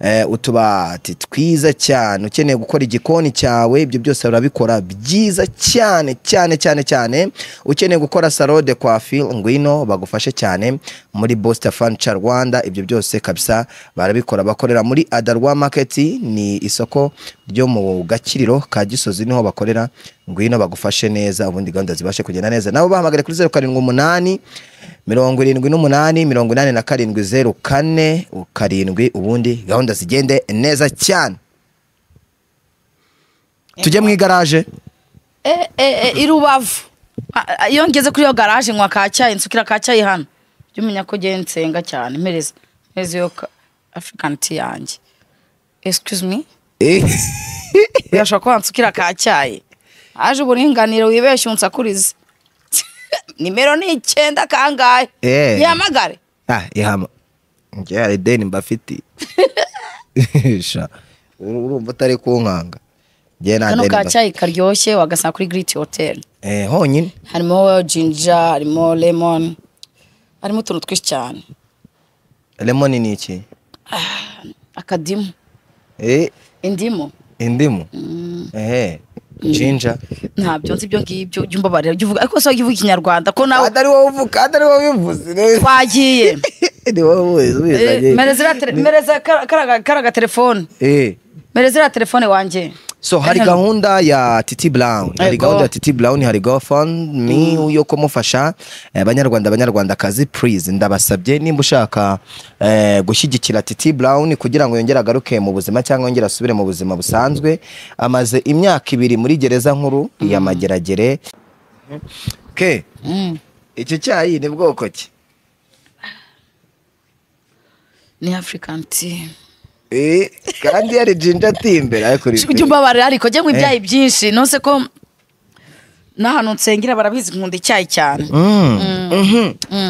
eh, utubati twiza cyane ukeneye gukora igikoni cyawe ibyo byose barabikora byiza cyane cyane cyane cyane ukeneye gukora salo de coiffure ngwino bagufashe cyane muri Booster Furniture Rwanda ibyo byose kabisa barabikora bakorera muri Adarwa Market ni isoko ryo mu Gakiriro ka Gisozi niho bakorera ngwino bagufashe neza ubundi gahunda zibashe kugenda neza nabo bahamagare kuri 078 mirongo irindwi n'umunani mirongo inani na karindwi zeru kane karindwi ubundi gahunda zigende neza cyane tujye mu igaraje Eh, eh, eh, i rubavu Ah, ah, iyo ngeze kuri iyo garaje nywa ka cyayi nsukira ka cyayi hano jya umenya ko njyewe nsenga cyane mpereza mpereza iyo ka- african tea yanjye excuse me Eh, birashobora ko wansukira ka cyayi haje uburinganire wibeshye unsakurize nimero ni icyenda kangahe Eh. yamagare ah ihama njye hari ideni mbafiti Sha, urumva utari kunkanga njye nta kano deni ka mbafite cyayi karyoshye wagasanga kuri giriti hoteli Eh, honyine harimo jinja harimo lemon harimo utuntu twinshi cyane lemoni ni iki akadimu Eh, indimu indimu ehe jinja ntabyo nzi ibyo ngibyo jya umbabarira jya uvuga ariko se wajya uvuga ikinyarwanda ko nawe atari wowe uvuga atari wowe ubivuze twagiye ni wowe ubivuze Eh, mereza iriya tele- mereza kara- kara- kara gatelefone eh mbere ziriya telefone wanjye so hari gahunda ya titi brown hari Yego. gahunda ya titi brown hari gofundme yo kumufasha eh, abanyarwanda abanyarwandakazi please ndabasabye nimba ushaka eh, gushyigikira titi brown kugira ngo yongere agaruke mu buzima cyangwa yongere asubire mu buzima busanzwe amaze imyaka ibiri muri gereza nkuru ya mageragere ke icyo cyayi ni bwoko ki ni afurikani timu Eh, kandi yari jinja timbere ariko ri- ujya umbabarira ariko njye ngo ibyayi byinshi nonse ko n'ahantu nsengera barabizi nkunda icyayi cyane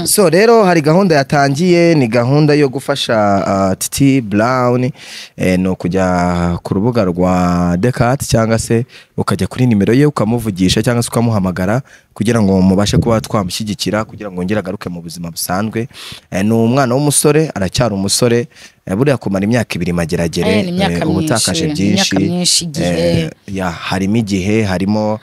so rero hari gahunda yatangiye ni gahunda yo gufasha ah, titi brown eh, ni ukujya ku rubuga rwa decat cyangwa se ukajya kuri nimero ye ukamuvugisha cyangwa se ukamuhamagara kugira ngo mubashe kuba twamushyigikira kugira ngo yongere agaruke mu buzima busanzwe Eh, ni umwana w'umusore aracyari umusore eh, buriya kumara imyaka ibiri mageragere Eh, ni imyaka eh, uba utakaje myinshi, ni byinshi imyaka myinshi, igihe. eh, ya harimo igihe harimo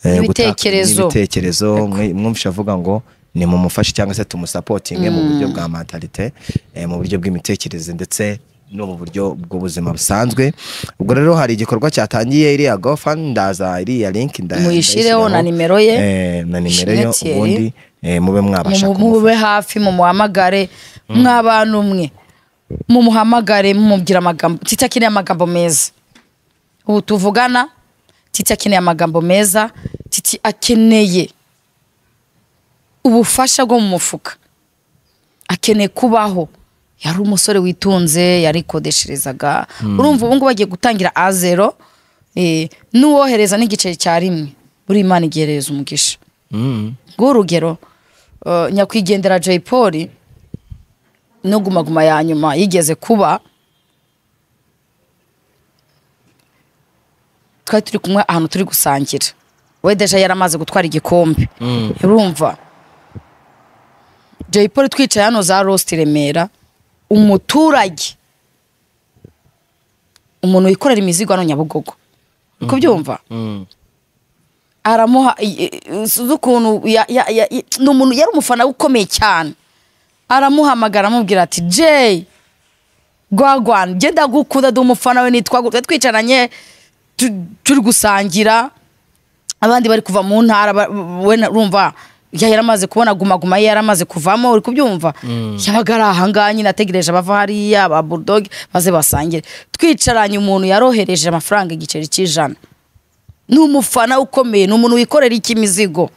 eh, gutaka- Ibitekerezo. n'ibitekerezo mwe- mwumvisha avuga ngo ni mumufashe cyangwa se tumusapotinge mu buryo bwa mentalite eh, mu buryo bw'imitekerereze ndetse no mu buryo bw'ubuzima busanzwe ubwo rero hari igikorwa cyatangiye iriya gofa ndaza iriya link nda- Muyishyireho na ndayishyiraho. nimero ye. Eh, na nimero ye Ishimwe ubundi eh, mube mwabasha Mu- kumufasha mube hafi mumuhamagare mw'abantu mwe mumuhamagare mumubwira amagambo titi akeneye amagambo meza ubu tuvugana titi akeneye amagambo meza titi akeneye ubufasha bwo mu mufuka akeneye kubaho yari umusore witunze yarikodesherezaga urumva ubu ngubu agiye gutangira a zero eh, n'uwohereza n'igiceri cya rimwe buri imana igihereza umugisha ng'urugero eh, nyakwigendera jay paul no gumaguma ya nyuma yigeze kuba twari turi kumwe ahantu turi gusangira we deja yari amaze gutwara igikombe urumva jay paul twicaye hano za rosti remera umuturage umuntu wikorera imizigo hano nyabugogo uri kubyumva aramuha i- i- sinzi ukuntu ya- ya- ya- i- ni umuntu yari umufana we ukomeye cyane aramuhamagara amubwira ati jeyi gwagwan njye ndagukunda ndi umufana we nitwa gutya twicaranye tu- turi gusangira abandi bari kuva mu ntara ba- we na- urumva ya- yari amaze kubona guma guma ye yari amaze kuvamo uri kubyumva yabaga ari ahangaha nyine ategereje abava hariya ba bulldog baze basangire twicaranye umuntu yarohereje amafaranga igiceri cy'ijana ni umufana ukomeye ni umuntu wikorera iki imizigo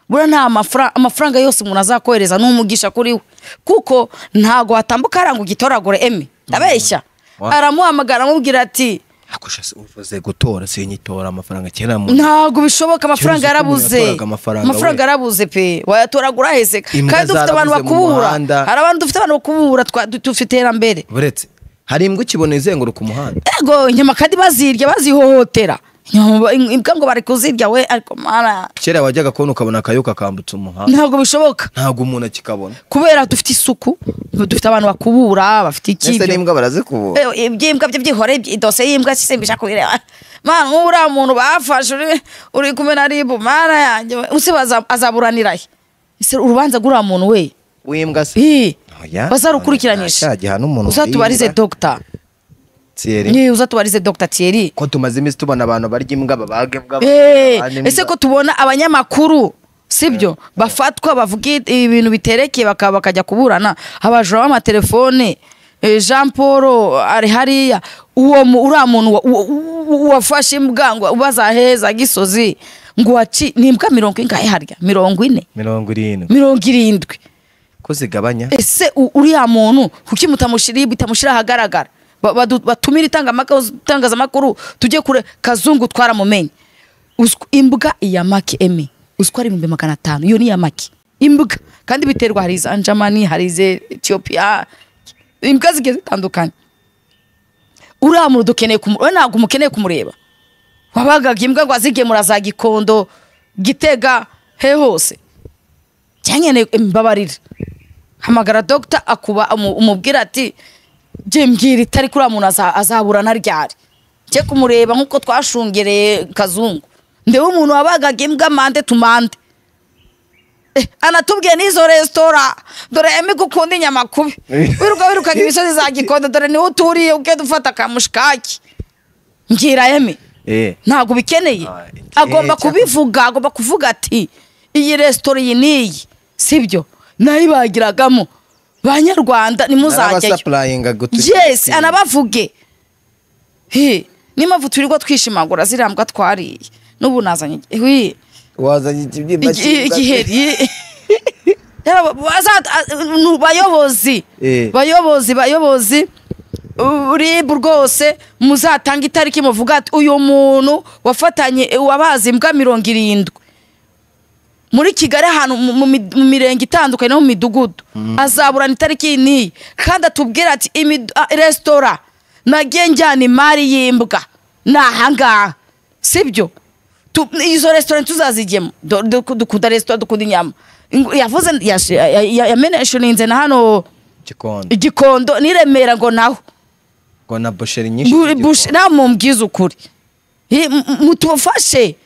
buriya nta mafra- amafaranga yose umuntu azakohereza ni umugisha kuri we kuko ntago hatambuka hariya ngo ugitoragure eme ndabeshya Wa- aramuhamagara amubwira ati akusha se uvuze gutora sinyitora amafaranga kera mu ntabwo bishoboka amafaranga Ikibazo cy'uko umuntu yarabuze yatoraga amafaranga amafaranga we. yarabuze pe wayatoragura ahese Imbwa kandi dufite abantu zarabuze mu bakubuhura muhanda. hari abantu dufite abantu bakubuhura twa- du- dufite iterambere buretse hari imbwa ukibona izenguruka umuhanda ego inyama kandi bazirya bazihohotera Inyama- imbwa ngo bari kuzirya we ariko mara kera wajyaga kubona ukabona akayoka kambutse umuhanda ntabwo bishoboka ntabwo umuntu akikabona kubera dufite isuku dufite abantu bakubura bafite ese ikibi n'imbwa barazikubura iby'imbwa byo byihore ibyi- idose y'ibwa sisimbisha kubireba mana nk'ubu uriya muntu bafashe uri uri kumwe na ribu mana yanjye we. usiba aza- azaburanira he ese urubanza rw'uriya muntu we w'imbwa se Hi. Oya, bazarukurikiranyije nta cyaha n'umuntu uzatubarize warimbwa. dogita Thierry. Ni, uzatubarize dogita Thierry ko tumaze iminsi tubona abantu barya imbwa babaga imbwa Eh, babana imbwa. ese ko tubona abanyamakuru sibyo bafatwa bavuga i- ibintu biterekeye bakaba bakajya kuburana abajura b'amatelefone eh, jean paul ari hariya uwo mu- uriya muntu wa- wa- wa- wafashe imbwa ngo ubazaheza gisozi ngo waci ni imbwa mirongo ingahe harya mirongo ine mirongo irindwi mirongo irindwi ko zigabanya ese u- uriya muntu kuki mutamushyira bitamushyira ahagaragara Ba- badu- batumire itangamakoz- itangazamakuru tujye kure kazungu twaramumenye Uzw- imbwa iya maki eme uziko ari ibihumbi magana atanu iyo ni iya maki imbwa kandi biterwa hari iza njamani hari iza etiyopiya imbwa zigiye zitandukanye uriya muntu dukeneye kumu- we ntabwo umukeneye kumureba wabaga imbwa ngo azigemura za gikondo gitega he hose cyankeneye imbabarira hamagara dogita akuba umu- umubwira ati jye mbwira itari kuri muntu aza- azaburana ryari njye kumureba nk'uko twashungereye kazungu ndewe umuntu wabagaga imbwa mande tumande Eh, anatubwiye n'izo resitora dore emi gukunda inyama kubi wiruka wirukana imisozi za gikondo dore niwe uturiye ugenda ufata akamushikaki ngirayeme Eh. ntabwo bikeneye Ah, eh, agomba eh, cyakora- kubivuga agomba kuvuga ati iyi resitora iyi n'iyi sibyo nayibagiragamo banyarwanda nimuzajyayo Narabasupurayinga gutu- yes anabavuge He, n'impamvu twirirwa twishimagura ziriya mbwa twariye n'ubu nazanye wi, wazanye ikibyimba igi- cy'imbwa- igiheri Yaba- baza- a- nu- bayobozi Eh. bayobozi bayobozi rib rwose muzatanga itariki muvuga ati uyu muntu wafatanye wabazi imbwa mirongo irindwi muri kigali ahantu mu- mu mi- mu mirenge itandukanye no mu midugudu azaburana itariki iyi n'iyi kandi atubwira ati "Imidu- a- resitora nagiye njyana imari y'imbwa ni ahangaha sibyo Tu- izo resitora ntituzazigemo Do- duku- dukunda resitora dukunda inyama Ingu- yavuze yash- ya- ya- yameneshoninze na hano Gikondo. igikondo ni i remera ngo naho Ngo na busheri nyinshi z'igikondo. nta mumbwiza ukuri Hi- m- m- mutufashe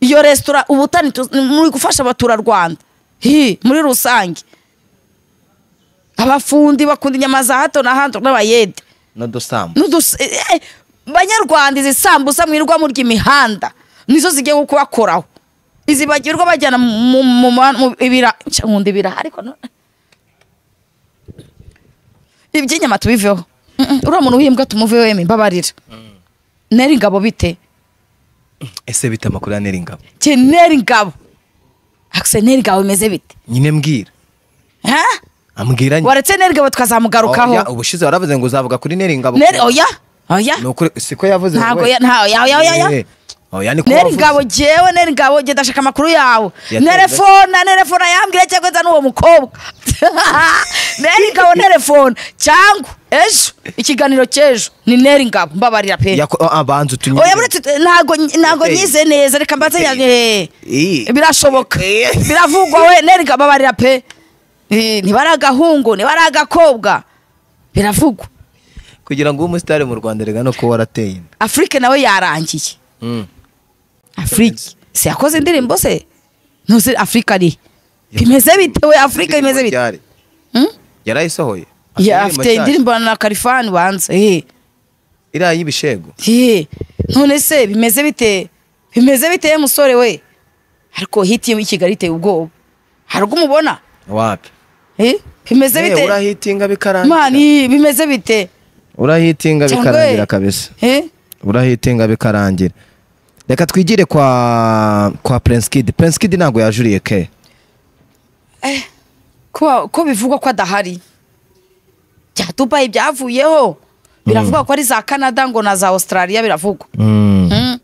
iyo resitora ubutani muri gufasha abaturarwanda Hi, muri rusange abafundi bakunda inyama za hato na hato n'abayede n'udusambu N'udus- eh, eh, banyarwanda izi sambusa mwirirwa murya imihanda nizo zigiye kubakoraho izi bagirwa bajyana mu- mu- mu- mu ibira Nca, nkunda ibiraha ariko no- iby'inyama tubiveho Mm, mm, uriya muntu w'imbwa tumuveho yemwe mbabarira neri ingabo bite ese bita amakuru ya neringabo Njye neri ingabo akise neri ingabo bimeze bite nyine mbwira Ha? ambwira nyine waretse neri ingabo Oya, tukazamugarukaho ubushize waravuze ngo uzavuga kuri neringabo neri oya oya Ni ukuri- siko yavuze ntabwo we. ya- nta- oya oya oya oya Eh, oya ni ko neri wavuze. ngabo jewe neri ngabo genda ndashaka amakuru yawe Yatanze. nerefona nerefona yambwira cyangwa nza n'uwo mukobwa neri ngabo nerefona cyangwa ejo ikiganiro cy'ejo ni neri ngabo mbabarira pe Yako- ah, banza utunyere. oya buretse ntago ntago Yateye. nyize neza reka mbanze Yateye. eh, Iyi. birashoboka Yateye. biravugwa we neri ngabo mbabarira pe Eh, niba ari agahungu niba ari agakobwa biravugwa kugira ngo ube umusitari mu rwanda rega no kuba warateye inda afurike nawe yarangiye Mm. afurike si yakoze indirimbo se ntuzi afurika ari bimeze bite we afurika bimeze bite Ryari? Hmm? yarayisohoye Ya, Afite afite indirimbo indirimbo na karifani banza eh, nshyashya. iriya y'ibishegu eh. none se bimeze bite bimeze bite ye musore we ariko hiti yo i kigali iteye ubwoba hari ubwo umubona wapi Eh, bimeze Eh, bite urahitinga bikarangira mani bimeze bite urahitinga Cyangwa bikarangira we- kabisa Eh, urahitinga bikarangira reka twigire kwa kwa prince kid prince kid ntabwo yajuriye ke ko ko bivugwa ko adahari bya dubayi byavuyeho biravugwa ko ari za canada ngo na za australia biravugwa Mm.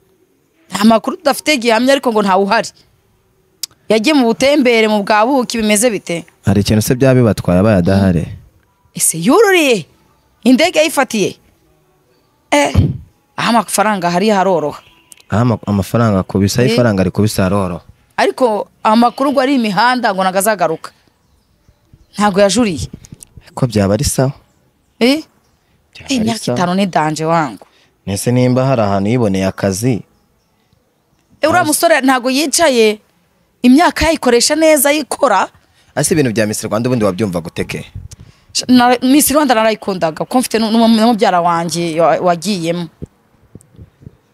nta makuru tudafite gihamya ariko ngo ntawe uhari yagiye mu butembere mu bwa buki bimeze bite hari ikintu se byaba bibatwaye abaye adahari ese yururiye indege yayifatiye eh aho amafaranga hari haroroha aho ama- amafaranga akubisa aho Eh. ifaranga rikubisa aroroha ariko amakuru ngo ari imihanda ngo ntago azagaruka ntago yajuriye ko byaba ari sawa eh Byaba ari imyaka sawa. itanu ni danje wangu Ese nimba hari ahantu yiboneye akazi Eh, uriya musore ntago yicaye imyaka yayikoresha neza yikora ese ibintu bya Miss Rwanda ubundi wabyumva guteke Na- Miss Rwanda narayikundaga kuko mfite n'um- n'umubyara wanjye wa- wagiyemo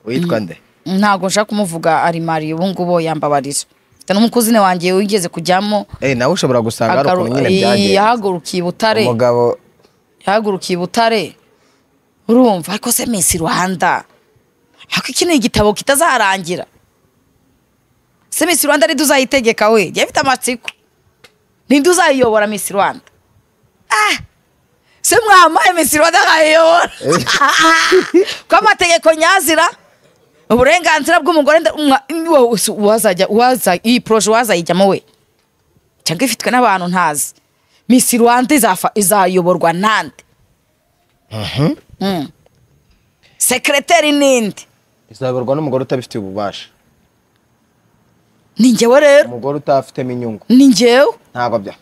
witwa nde ntabwo nshaka kumuvuga ari mari ubu ngubu yambabarira mfite n'umukuzine wanjye wigeze kujyamo Eh, nawe ushobora gusanga hari agaru- ukuntu nyine Ii, byagiye yahagurukiye i butare umugabo yahagurukiye i butare urumva ariko se minsi rwanda ariko iki ni igitabo kitazarangira se minsi rwanda ninde uzayitegeka we jya afite amatsiko ninde uzayiyobora minsi rwanda Ah! se mwamaye minsi rwanda nkayiyobora ko amategeko nyazira uburenganzira bw'umugore nda- umwa- wowe se uwazajya uwaza iyi poroje uwazayijyamo we cyangwa ifitwe n'abantu ntazi misi rwanda izafa- izayoborwa nande Mm. sekreteri ninde izaberwa n'umugore utabifitiye ububasha ni njyewe rero umugore utafitemo inyungu ni njyewe ntabwo bya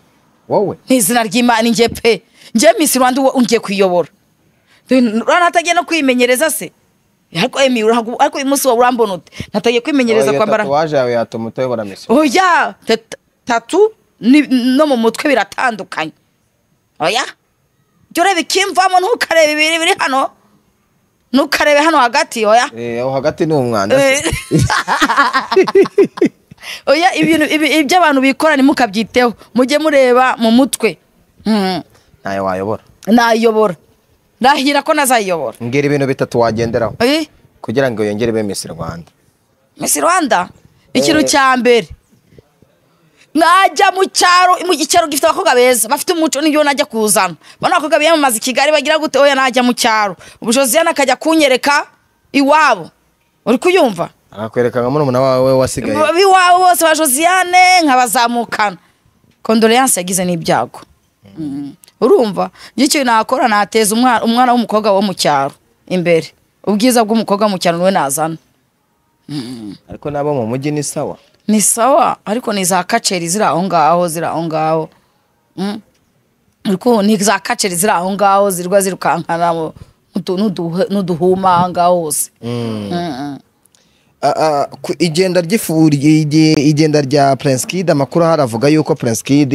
wowe ni izina ry'imana ni njye pe njyewe misi rwanda uwo ngiye kuyiyobora urabona atagiye no kwimenyereza se ariko emi urahagu- ariko uyu munsi wowe urambona ute natagiye kwimenyereza kwambara tatuwaje yawe yatuma utayobora Miss Rwanda. oya teta- tatu ni- no mu mutwe biratandukanye oya jya ureba ikimvamo ntukareba ibiri biri hano ntukarebe hano hagati oya Eh, aho hagati ni umwanda Eh. oya ibintu ibi- ibyo abantu bikora ntimukabyiteho mujye mureba mu mutwe Mm. ntayo wayobora nayobora ndahira ko nazayobora mbwira ibintu bitatu wagenderaho Eh, kugira ngo yongere ibe Miss Rwanda Miss Rwanda ikintu cya mbere najya mu cyaro mu cyaro gifite abakobwa beza bafite umuco nibyo najya kuzana bano bakobwa biyamamaza i kigali bagira gute oya najya mu cyaro ubu josiane akajya kunyereka iwabo uri kuyumva akakwereka nka murumuna wawe wasigaye iwabo bose ba josiane nkabazamukana kondoleyanse yagize n'ibyago Mm. urumva njye icyo nakora nateza umwana umwana w'umukobwa wo mu cyaro imbere ubwiza bw'umukobwa wo mu cyaro niwe nazana ariko nabo mu mujyi ni sawa ni sawa ariko ni za kaceri ziri aho ngaho ziri aho ngaho Mm. ariko ni za kaceri ziri aho ngaho zirwa zirukankana mu- n'udu- n'uduhe- n'uduhuma aho ngaho hose Mm, mm. Ah, ah, ku- igenda ry'ifu- igi- igenda rya Prince Kid amakuru ahari avuga yuko Prince Kid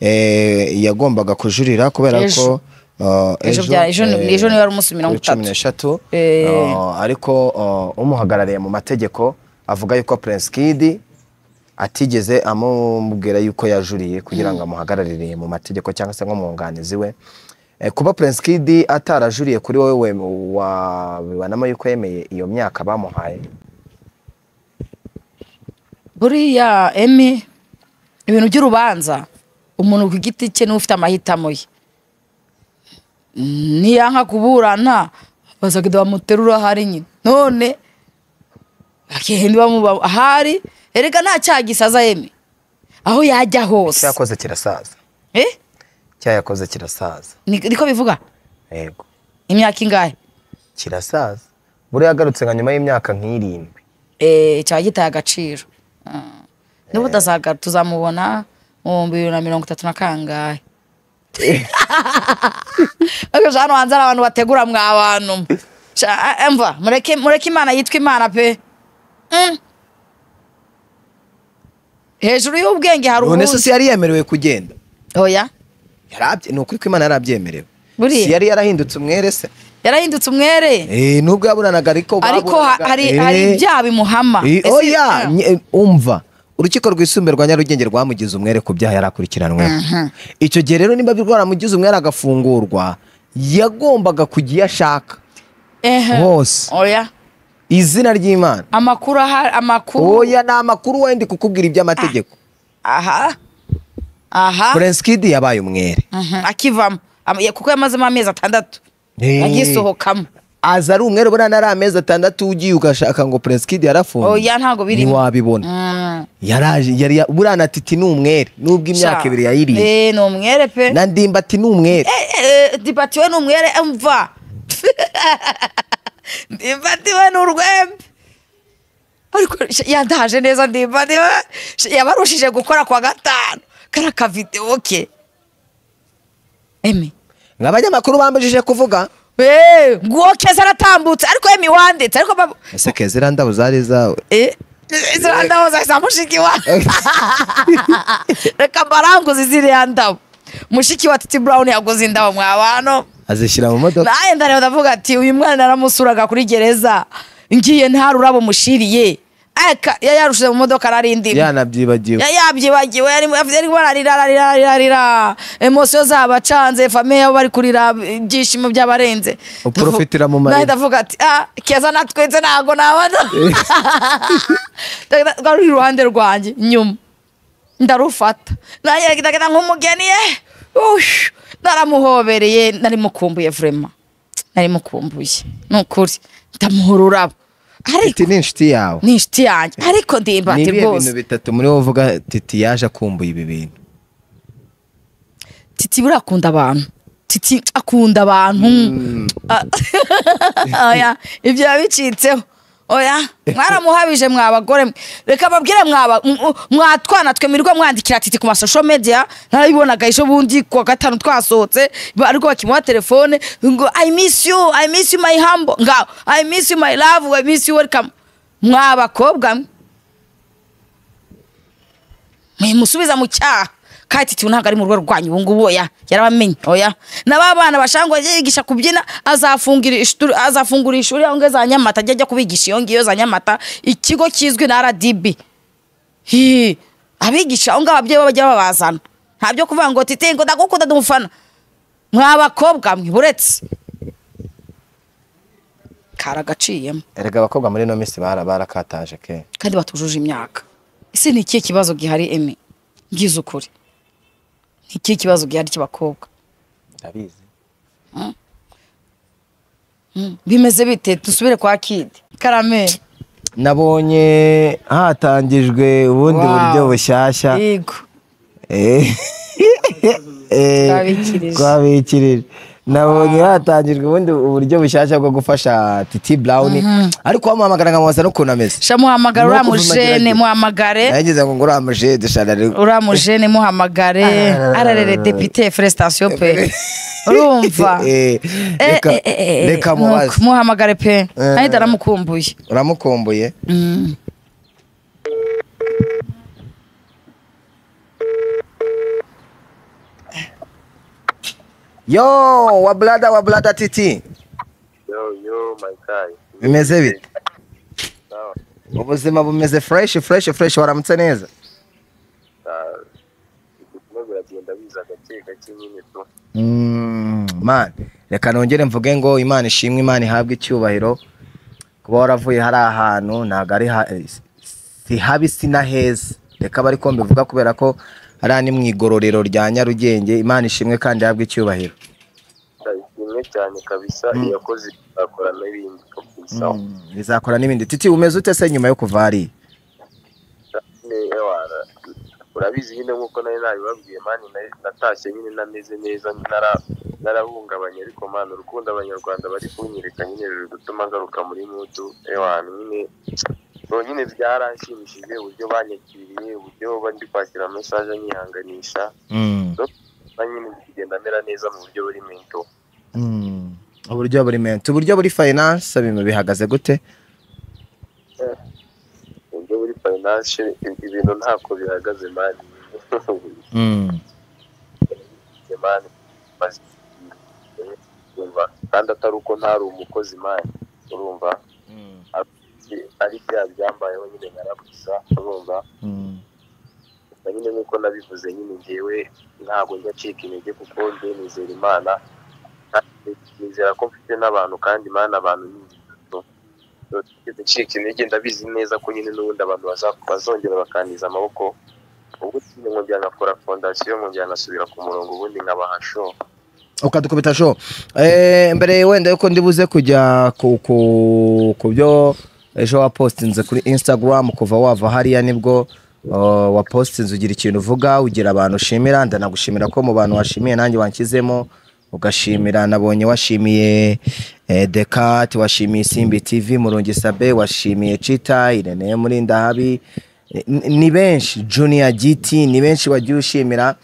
eh, yagombaga kujurira kubera Ejo. ko ah, Ejo bya- ejo ni- eh, ejo ni wari umunsi mirongo kuri cumi itatu. n'eshatu Eh. Ah, ariko ah, umuhagarariye mu mategeko avuga yuko Prince Kid atigeze amubwira yuko yajuriye kugira ngo amuhagararire mu mategeko cyangwa se nk'umwunganizi we Eh, kuba Prince Kid atarajuriye kuri wowe we- wabibanamo yuko yemeye iyo myaka bamuhaye buriya emi ibintu by'urubanza umuntu ku giti cye niwe ufite amahitamo ye niyanka kuburana bazagenda bamuterura ahari nyine none akihenda bamuba ahari erega nta cyaha gisaza emi aho yajya hose cyakoze kirasaza Eh? cyayakoze kirasaza Ni- niko bivuga yego imyaka ingahe kirasaza buriya agarutse nka nyuma y'imyaka nk'irindwi Eh, cyaba gitaye agaciro Mm. n'ubu tazaga tuzamubona mu bihumbi bibiri na mirongo itatu na kangahe Ariko hano hanze hari abantu bategura mwa bantu Sha- eh, mva mureke mureke imana yitwa imana pe Mm. hejuru y'ubwenge hari none se ubuzi si yari yemerewe kugenda oya Yarabye- ni ukuri ko imana yarabyemerewe Buriya. si yari yarahindutse umwere se yarahindutse umwere Eh, nubwo yaburanaga ariko ariko ha- baburanaga- hari Eh. hari ibyaha bimuhama Eh, Ese- oya Mm. nye- umva urukiko rwisumbuye rwa nyarugenge rwamugize umwere ku byaha yari akurikiranweho icyo gihe rero niba rwaramugize umwere agafungurwa yagombaga kujya iyo ashaka Ehe. hose oya izina ry'imana amakuru ahari amakuru oya ni amakuru wenda kukubwira iby'amategeko aha aha Prince Kid yabaye umwere Mhm, akivamo Am- ya- kuko yamazemo amezi atandatu Eh. agisohokamo aza ari umwere ubona nari amezi atandatu ugiye ugashaka ngo Prince Kid yarafunze oya ntabwo birimo ntiwabibona Mm. yaraje yari ya- buriya na titi ni umwere nubwo imyaka Sha. ibiri yayiriye Eh, ni umwere pe na ndimbati ni umwere Eh, eh, dipatiwe ni umwere mva dipatiwe ni urwembe ariko sh- yandahaje neza dipatiwe Sh- yabarushije gukora kwa gatanu kara kavidewo ke emi nk'abanyamakuru bambajije kuvuga Eh, nguwo keza aratambutse ariko emi wanditse ariko babu- ese kezira ndabo zari izawe Eh, ziriya ndabo zahise mushiki wawe reka mbaranguze ziriya ndabo mushiki wa titi brown yaguze indabo mwa bantu azishyira mu modoka nawe ndareba ndavuga ati uyu mwana naramusuraga kuri gereza ngiye nta rurabo mushiriye aka yayarushije mu modoka narindi yanabyibagiwe yabyibagiwe yarimo yarimo ararira ararira ararira ararira emosiyo zabacanze famiye yabo bari kurira ibyishimo byabarenze Uprofitira mu marira. Nawe ndavuga ati ah keza natwitse ntago nabana rwari iruhande rwanjye nyuma ndarufata Nanjye ndagenda nk'umugeni ye ush, naramuhobereye nari mukumbuye vurema nari mukumbuye ni ukuri ndamuha ururabo titi ariko ni inshuti yawe ni inshuti yanjye ariko ni ndimbati ibihe rwose bintu bitatu muri wowe uvuga titi yaje akumbuye ibi bintu titi buriya akunda abantu titi akunda abantu Ah, oya ibyo yabicitseho oya mwaramuhabije mwa bagore mwe. reka babwire mwaba m- m- mwatwana twe mirirwa mwandikira titi ku masosho media narabibonaga ejo bundi ku wa gatanu twasohotse ba- ariko bakimuha telefone ngo i miss you i miss you my humble ngaho i miss you my love i miss you welcome mwa bakobwa mwe mwimusubiza mu cyaha kati ntabwo ari mu rugo rwanyu ubu ngubu oya yarabamenye oya n'aba bana bashaka ngo ajye yigisha kubyina azafungura ishuri azafungura ishuri aho ngaho za nyamata ajya ajya kubigisha iyo ngiyo za nyamata ikigo kizwi na rdb Hi, abigisha aho ngaho ababyeyi bo bajya babazana ntabyo kuvuga ngo tite ngo ndagukunda ndumufana mwa bakobwa mwe buretse karagaciyemo erega abakobwa muri ino minsi bara barakataje ke kandi batujuje imyaka ese ni ikihe kibazo gihari emi ngize ukuri ni ikihe kibazo gihari cy'abakobwa ndabizi bimeze bite dusubire kwa kidi karameri nabonye hatangijwe ubundi Wow. buryo bushyashya yego Eh. Eh, Twabikirije. twabikirije nabonye hatangijwe ubundi uburyo bushyashya bwo gufasha titi burawuni ariko wamuhamagara nkamubaza n'ukuntu ameze sha muhamagara Nuko uriya kuva mujene mageragere. muhamagare nagize ngo ngura amajeri dushana uriya mujene muhamagare ararere depite felicitation pe urumva reka reka mubaze muhamagare pe ahita aramukumbuye uramukumbuye yo wa brada wa brada titi yo yo my guy bimeze bite sawa ubuzima bumeze fresh fresh fresh waramutse neza Ah, ubuzima buragenda biza gake gake nyine tu Mm, man reka nongere mvuge ngo imana ishimwe imana ihabwe icyubahiro kuba waravuye hari ahantu ntabwo ari ha- si habi si na heza reka bari ko mbivuga kubera ko hariya ni mu igororero rya nyarugenge imana ishimwe kandi ihabwe icyubahiro ishimwe cyane kabisa iyo yakoze akora n'ibindi ko kwisaho Mm, bizakora n'ibindi titi umeze ute se nyuma yo kuva hariya Ne- wara- urabizi nyine nk'uko nari nabibabwiye mani nari- natashye nyine nameze neza nara- narahungabanye ariko mani urukundo abanyarwanda bari kunyereka nyine ruri gutuma ngaruka muri mutu ewana nyine ubu nyine byaranshimishije uburyo banyakiriye uburyo bari kwakira amesaje anyihanganisha Mm, na nyine ndi kugenda amera neza mu buryo buri mento mm. uburyo buri mento uburyo buri finance ibintu bihagaze gute mu buryo buri fayinanse ibintu ntako bihagaze mani Mm. mani urumva kandi atari uko ntari umukozi mani urumva ari bya byambayeho nyine narabuza urumva Mm. na nyine nk'uko nabivuze nyine ngewe ntabwo njya acika intege kuko njye nizera imana kandi nizera ko mfite n'abantu kandi imana abantu ni ingirakamaro. So, ntigeze ncika intege ndabizi neza ko nyine n'ubundi abantu baza- bazongera bakantiza amaboko ubwo nyine nkongera nkakora fondasiyo nkongera nkasubira ku murongo ubundi nkabahasho ukadukubita sho Eh, mbere wenda yuko ndibuze kujya ku ku- ku byo ejo wapostinze kuri instagram kuva wava hariya nibwo uh, wapostinze ugira ikintu uvuga ugira abantu ushimira ndanagushimira ko mu bantu washimiye nanjye wanshyizemo ugashimira nabonye washimiye eh, dekat washimiye simbi tv murungi sabe washimiye cita irene murindahabi Eh, ni- ni benshi junior gt ni benshi wagiye ushimira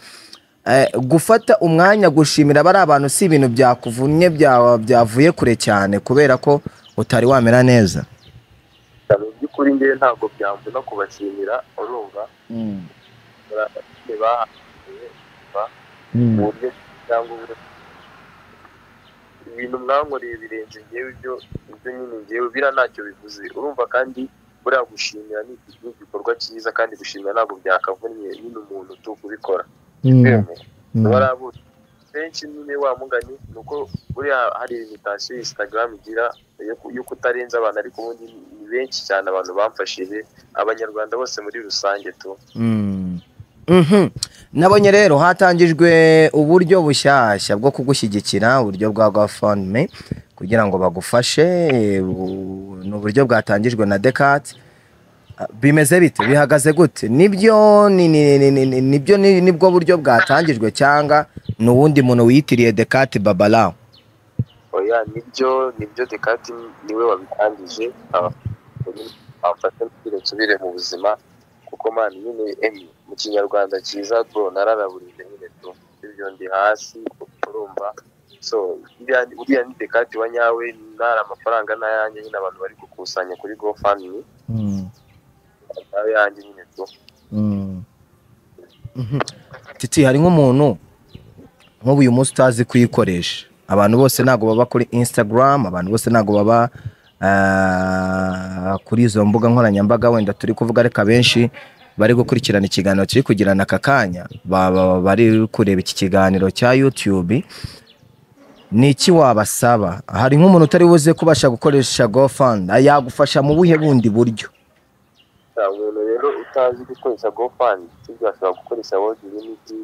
Eh, gufata umwanya gushimira bari abantu si ibintu byakuvunnye bya- byavuye kure cyane kubera ko utari wamera neza mu by'ukuri ngewe ntabwo byamvuna kubashimira urumva barabakinnyi bahanganye mu buryo cyangwa ubu ibintu mwankoreye birenze ngewe ibyo ibyo nyine ngewe bira ntacyo bivuze urumva kandi buriya gushimira ni iki- ni igikorwa cyiza kandi gushimira ntabwo byakavunnye nyine umuntu tu kubikora barabuze benshi nyine wa mugani ni uko buriya hari imitasiyo instagram igira yo ku- yo kutarenza abantu ariko ubundi ni- ni benshi cyane abantu bamfashije abanyarwanda bose muri rusange tu Mm. Mhm. nabonye rero hatangijwe uburyo bushyashya bwo kugushyigikira uburyo bwa gofundme kugira ngo bagufashe eh, bu- ni uburyo bwatangijwe na dekat bimeze bite bihagaze gute nibyo ni- ni- ni- ni- ni- nibyo ni- nibwo buryo bwatangijwe cyangwa ni uwundi muntu wiyitiriye dekat babalawo oya nibyo nibyo dekati niwe wabitangije afate mbere nsubire mu buzima kuko mani nyine emi mu kinyarwanda cyiza bro nararaburije nyine tu ibyo ndi hasi urumva so iriya- uriya ni dekati wa nyawe ntari amafaranga n'ayanjye nyine abantu bari gukusanya kuri gofani nawe yanjye nyine tu titi hari nk'umuntu nk'ubu uyu munsi utazi kuyikoresha abantu bose ntabwo baba kuri instagram abantu bose ntabwo baba ah, kuri izo mbuga nkoranyambaga wenda turi kuvuga ariko abenshi bari gukurikirana ikiganiro kiri kugirana aka kanya baba bari kureba iki kiganiro cya youtube ni iki wabasaba hari nk'umuntu utari buze kubasha gukoresha gofani yagufasha mu buhe bundi buryo nta muntu rero utazi gukoresha gofani ibyo ashobora gukoresha world unity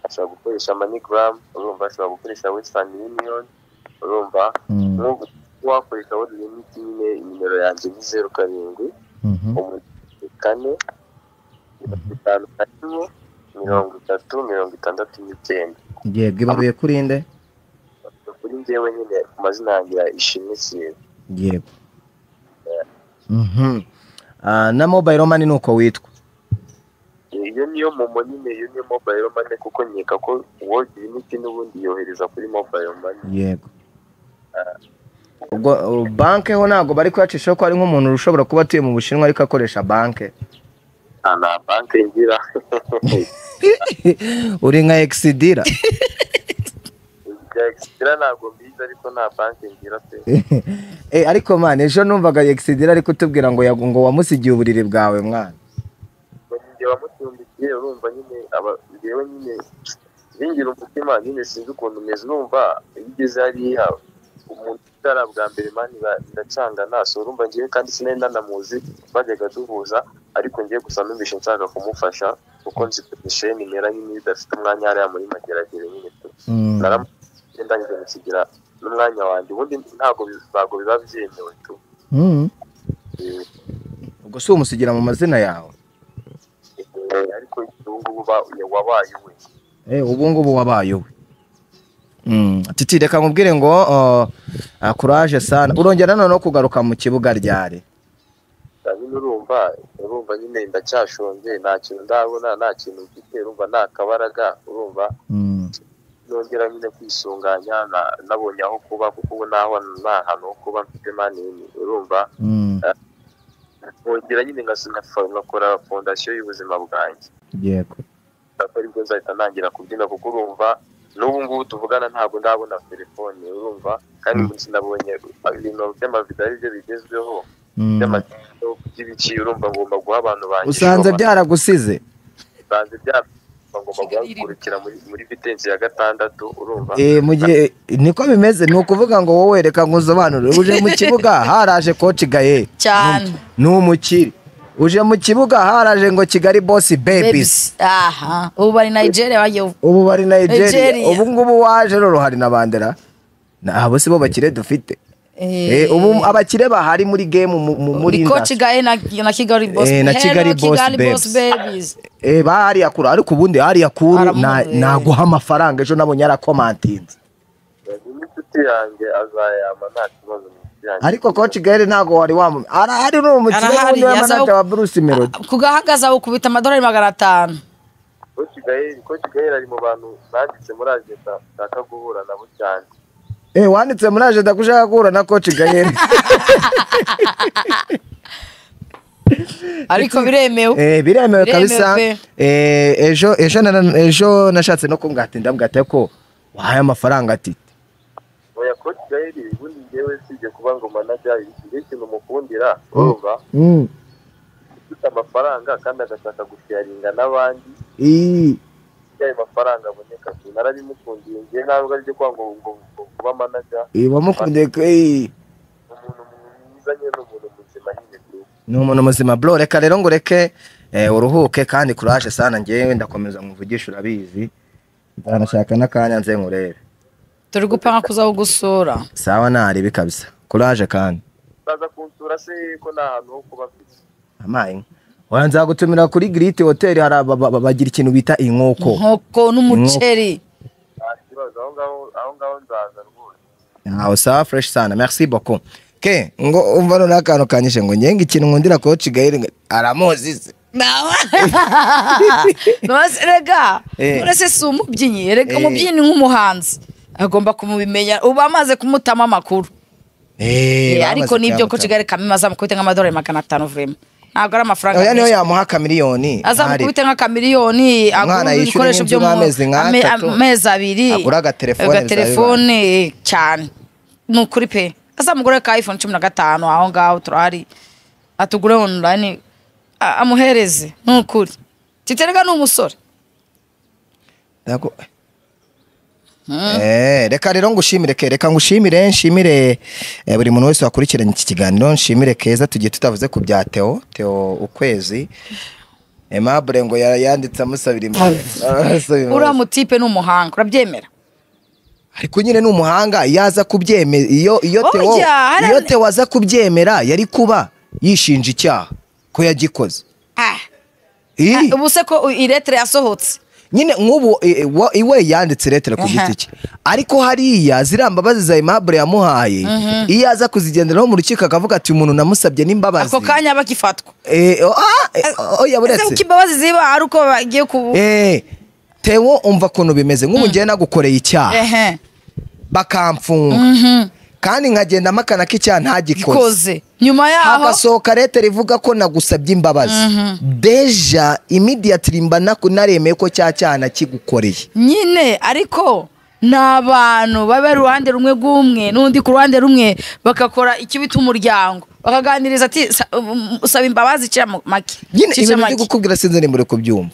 ashobora gukoresha manigaramu urumva ashobora gukoresha wesitani yuniyoni urumva nk'ubu wakoresha world unity nyine nimero yanjye ni zeru karindwi umunani kane mirongo itanu na kimwe mirongo itatu mirongo itandatu n'icyenda yego ibaruye kuri inde kuri njyewe nyine ku mazina yanjye ya ishimwe siwe yego Mhm. Ah, na mobile mani ni uko witwa iyo niyo momo nyine iyo niyo mobayiro mane kuko nkeka ko world unity n'ubundi yohereza kuri mobayiro mane yego ubwo uh, banki ho ntabwo bari kuyacishaho ko hari nk'umuntu ushobora kuba atuye mu bushinwa ariko akoresha banki nta na banki ngira uri nka egisidira ibya egisitira ntabwo mbizi ariko nta banki ngira pe Eh, ariko mwana ejo numvaga egisidira ariko utubwira ngo yagu- ngo wamusigiye uburiri bwawe mwana ngo njye wamucumbikiye urumva nyine aba njyewe nyine bingira umutima nyine sinzi ukuntu umeze urumva iyo ugeze hariya umuntu utari bwa mbere mani ba- biracanga naso urumva njyewe kandi sinari nanamuzi bajyaga duhuza ariko njyewe gusa numvise nshaka kumufasha kuko nzi kurusha nimera nyine idafite umwanya hariya muri mageragere nyine pe. naramusigiye ndangije musigira n'umwanya wanjye ubundi ntabwo bi- ntabwo biba byemewe tu Mhm. Eh, ubwo si umusigira mu mazina yawe eh, ariko ubu ngubu ba- wabaye we Eh, ubu ngubu wabaye we Mm, titi reka nkubwire ngo uh, ah, courage sana urongera noneho kugaruka mu kibuga ryari nyine urumva urumva nyine ndacyashonje nta kintu ndabona nta kintu mfite urumva nta kabaraga urumva Mm. nongera nyine kwisunganya na- nabonye aho kuba kuko ubu naho nta hantu ho kuba mfite mani urumva Mm. nkongera nyine ngas- nkafa- ngakora fondasiyo y'ubuzima bwanjye yego ako aribwo nzahita ntangira kubyina kuko urumva n'ubu ngubu tuvugana ntabwo ndabona telefone urumva kandi ubu sinabonye ibintu by'amavido ari byo bigezweho Mm. by'amavido by'ibiciye urumva ngomba guha abantu banjye usanze ishoma. byaragusize banze byaba ngomba guhagurukira muri muri vitensi ya gatandatu urumva Eh, mu gihe niko bimeze ni ukuvuga ngo wowe reka nkusobanure uje mu kibuga haraje koci gaye cyane ni umukiri uje mu kibuga haraje ngo kigali bosi babies Babes. aha ubu bari nigeria bagiye ubu bari nigeria Nigeria. ubu ngubu waje rero hari na bandera Na- abo si bo bakire dufite Eh, ubu abakire bahari muri game mu- mu- muri muri koci industry. gaye na na kigali boss Eh, na Hello, Kigali Boss Babes. babies Eh, bahariya kure ariko ubundi hariya kuru na- Aramuzi. naguha amafaranga ejo nabonye yarakomantinze n'inshuti yanjye azayama nta kibazo n'inshuti yanjye ariko koci gaye ntabwo wari wamumenye arahari ni umukire Arahari, wundi yaza- w'amanaja wa bruce melody kugahagaza ukubita amadolari magana atanu koci gaheri koci gaheri ari mu bantu nanditse muri agenda nshaka guhura nabo cyane Eh, wanditse muri ajenda ko ushaka guhura na koci gahera ariko biremewe Eh, biremewe Biremewe kabisa pe. Eh, ejo ejo nara- ejo nashatse no kumbwata ndabwate ko wahaye amafaranga ati oya koci gaheri ubundi njyewe usibye kuba ngo manaja igihe ikintu umukundira urumva "Mm, ufite amafaranga kandi agashaka gusharinga n'abandi ii, iyo ayo mafaranga aboneka narabimukundiye njyewe ntabwo ari byo kuba ngo ngo- ngo kuba manaja ii, wamukundiye ko ii." umuntu mwiza nyine ni umuntu muzima nyine pe. ni umuntu muzima bro reka rero ngo ureke eh, uruhuke kandi kuraje sana ngewe ndakomeza nkuvugisha urabizi nzanashaka n'akanya nze nkurebe turi gupanga kuzaho gusura sawa naribi kabisa kuraje kandi baza kunsura se ko nta hantu ho kuba mfite amaye oya nzagutumira kuri giriti hoteli hari aba- ba- ba- bagira ikintu bita inkoko inkoko n'umuceri nta kibazo aho ngaho aho ngaho nzaza rwose aho sawa fureshi sana merci beaucoup ke ngo umva noneho akantu kanyishe ngo ngenga ikintu nkundira kuba kigayire ngo aramuzi se Nonese rega Eh. uretse si umubyinnyi rega Eh. umubyinnyi ni nk'umuhanzi agomba kumubimenya uba amaze kumutama amakuru Eh, Eh, bamaze ariko nibyo ko kuyamutsa. kigali kamimaza mukubite nk'amadolari magana atanu vrema ntabwo ari amafaranga oya niyo menshi. yamuha kamiliyoni azamukubite nka kamiliyoni Umwana agura yishyura ibikoresho nk'inzu byo mu y'amezi nka ame- atatu. amezi abiri Agura agaterefone agaterefone cyane ni ukuri pe azamugure ka iphone cumi na gatanu aho ngaho turahari atugure online a- amuhereze ni ukuri titerega ni umusore Ntabwo- Eh, reka rero ngushimire ke reka ngushimire nshimire eh, buri muntu wese wakurikiranye iki kiganiro nshimire keza tugiye tutavuze ku bya teo teo ukwezi aimable ngo ya- yanditse amusabira imbabazi. Amusabira imbabazi. uriya mutipe ni umuhanga urabyemera ariko nyine ni umuhanga yaza kubyemera iyo iyo Oya, teo hari- iyo teo aza kubyemera yari kuba yishinja icyaha ko yagikoze Ah, Ii. ubu se ko iretere yasohotse nyine nk'ubu i- wa- iwe yanditse iretera ku giti cye ariko hariya ziriya mbabazi za aimable yamuhaye iyo aza kuzigenderaho mu rukiko akavuga ati umuntu namusabye n'imbabazi ako kanya aba akifatwa Eh, oh, ah, eh, oh, oya ese buretse kuko imbabazi ziba ari uko bagiye ku Eh, tewo umva ukuntu bimeze nk'ubu ngiye nagukoreye icyaha ehe bakamfunga kandi nkagenda amakana k'icyaha ntagikoze gikoze nyuma yaho hagasohoka leta rivuga ko nagusabye imbabazi deja immediately mba naku- naremeye ko cya cyaha nakigukoreye nyine ariko ni abantu baba uruhande rumwe rw'umwe n'undi ku ruhande rumwe bagakora ikibita umuryango bakaganiriza ati "Sa- um, usaba imbabazi cira mu- make nyine Cira ibintu make." byo gukubwira sinzi nimba uri kubyumva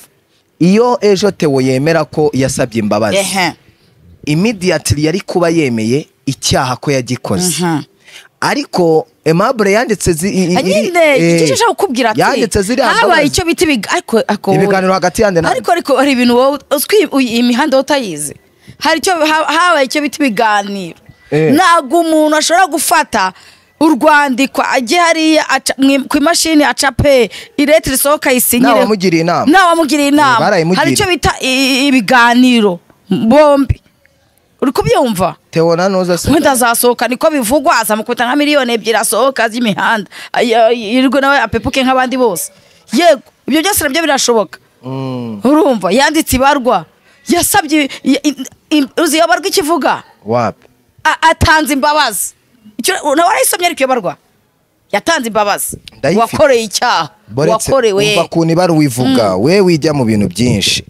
iyo ejo teo yemera ko yasabye imbabazi Ehe. immediately yari kuba yemeye icyaha ko yagikoze Mhm. ariko aimable yanditse zi- i- i- iri- nyine eh, icyo ushaka kukubwira ati yanditse ziriya habaye mbabazi. icyo bita ibiga- ariko- ariko wowe- ibiganiro hagati yanjye nawe. ariko ariko hari ibintu wowe uzwi uyi- imihanda wowe utayizi hari icyo ha- habaye icyo bita ibiganiro Eh. ntabwo umuntu ashobora gufata urwandiko ajye hariya aca- mu- ku imashini aca pe irete risohoka yisinyire Ntawamugiriye inama. ntawamugiriye inama Eh, barayimugiriye. hari icyo bita i- i- ibiganiro bombi uri kubyumva teo nanuza se wenda azasohoka niko bivugwa azamukubita nka miliyoni ebyiri asohoka z'imihanda Ay- ay- yirirwe nawe apepuke nk'abandi bose yego ibyo byose nabyo birashoboka urumva yanditse ibarwa yasabye i- i- i- uzi iyo barwa ikivuga wapi A- atanze imbabazi Icyo- nawe warayisomye ariko iyo barwa yatanze imbabazi Ndayifite. wakoreye icyaha Boretse, wakorewe umva ukuntu ibara wivuga we wijya mu bintu byinshi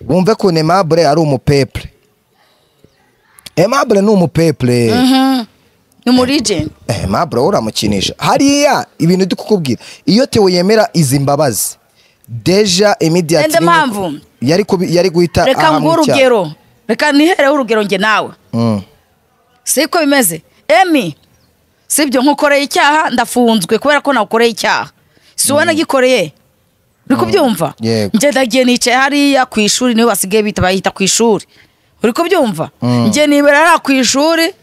wumve ukuntu aimable ari umupepure aimable ni umupepure ni muri jeni Eh, mabro uramukinisha hariya ibintu ndi kukubwira iyo teo yemera izi mbabazi deja immediately Ende mpamvu. yari kubi- yari guhita reka ahamwa nguhe icyaha. urugero reka nihereho urugero njye nawe Mm. siko bimeze emi sibyo nkukoreye icyaha ndafunzwe kubera ko nawukoreye icyaha si wowe nagikoreye uri kubyumva Yego. njye ndagiye nicaye hariya ku ishuri niho basigaye bita bayita ku ishuri uri kubyumva njye nibera hariya ku ishuri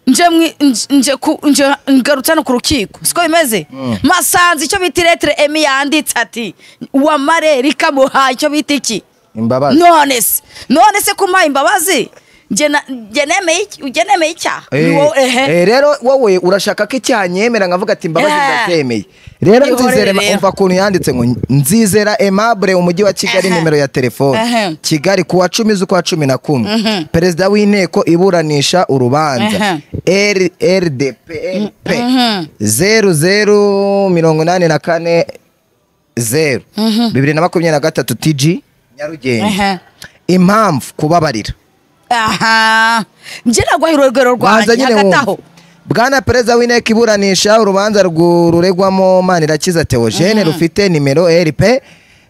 nje mwi- nje- nje ku- nje ngarutse hano ku rukiko siko bimeze masanze icyo bita iretire emi yanditse ati wamare rikamuha icyo bita iki imbabazi none se none se kumpaye imbabazi njye na- njye nemeye iki- njye nemeye icyaha Eh, Ni wowe, ehe. eh, rero wowe urashaka ko icyaha nyemera nkavuga ati imbabazi Eh. ndazemeye rero Ihorere nzizera rero. umva ukuntu yanditse ngo nzizera aimable umujyi wa kigali Ehe. nimero ya telefone Ehe. kigali ku wa cumi z'ukwa cumi na kumwe Mhm. perezida w'inteko iburanisha urubanza rdp zeru zeru mirongo inani na kane zeru bibiri na makumyabiri na gatatu tg Ehe. nyarugenge impamvu kubabarira aha njye nagwaho urugero Banza rwanjye nyine hagataho wumve. Bwana perezida w'inteko iburanisha urubanza rwu- ruregwamo Manirakiza Theogene rufite nimero RP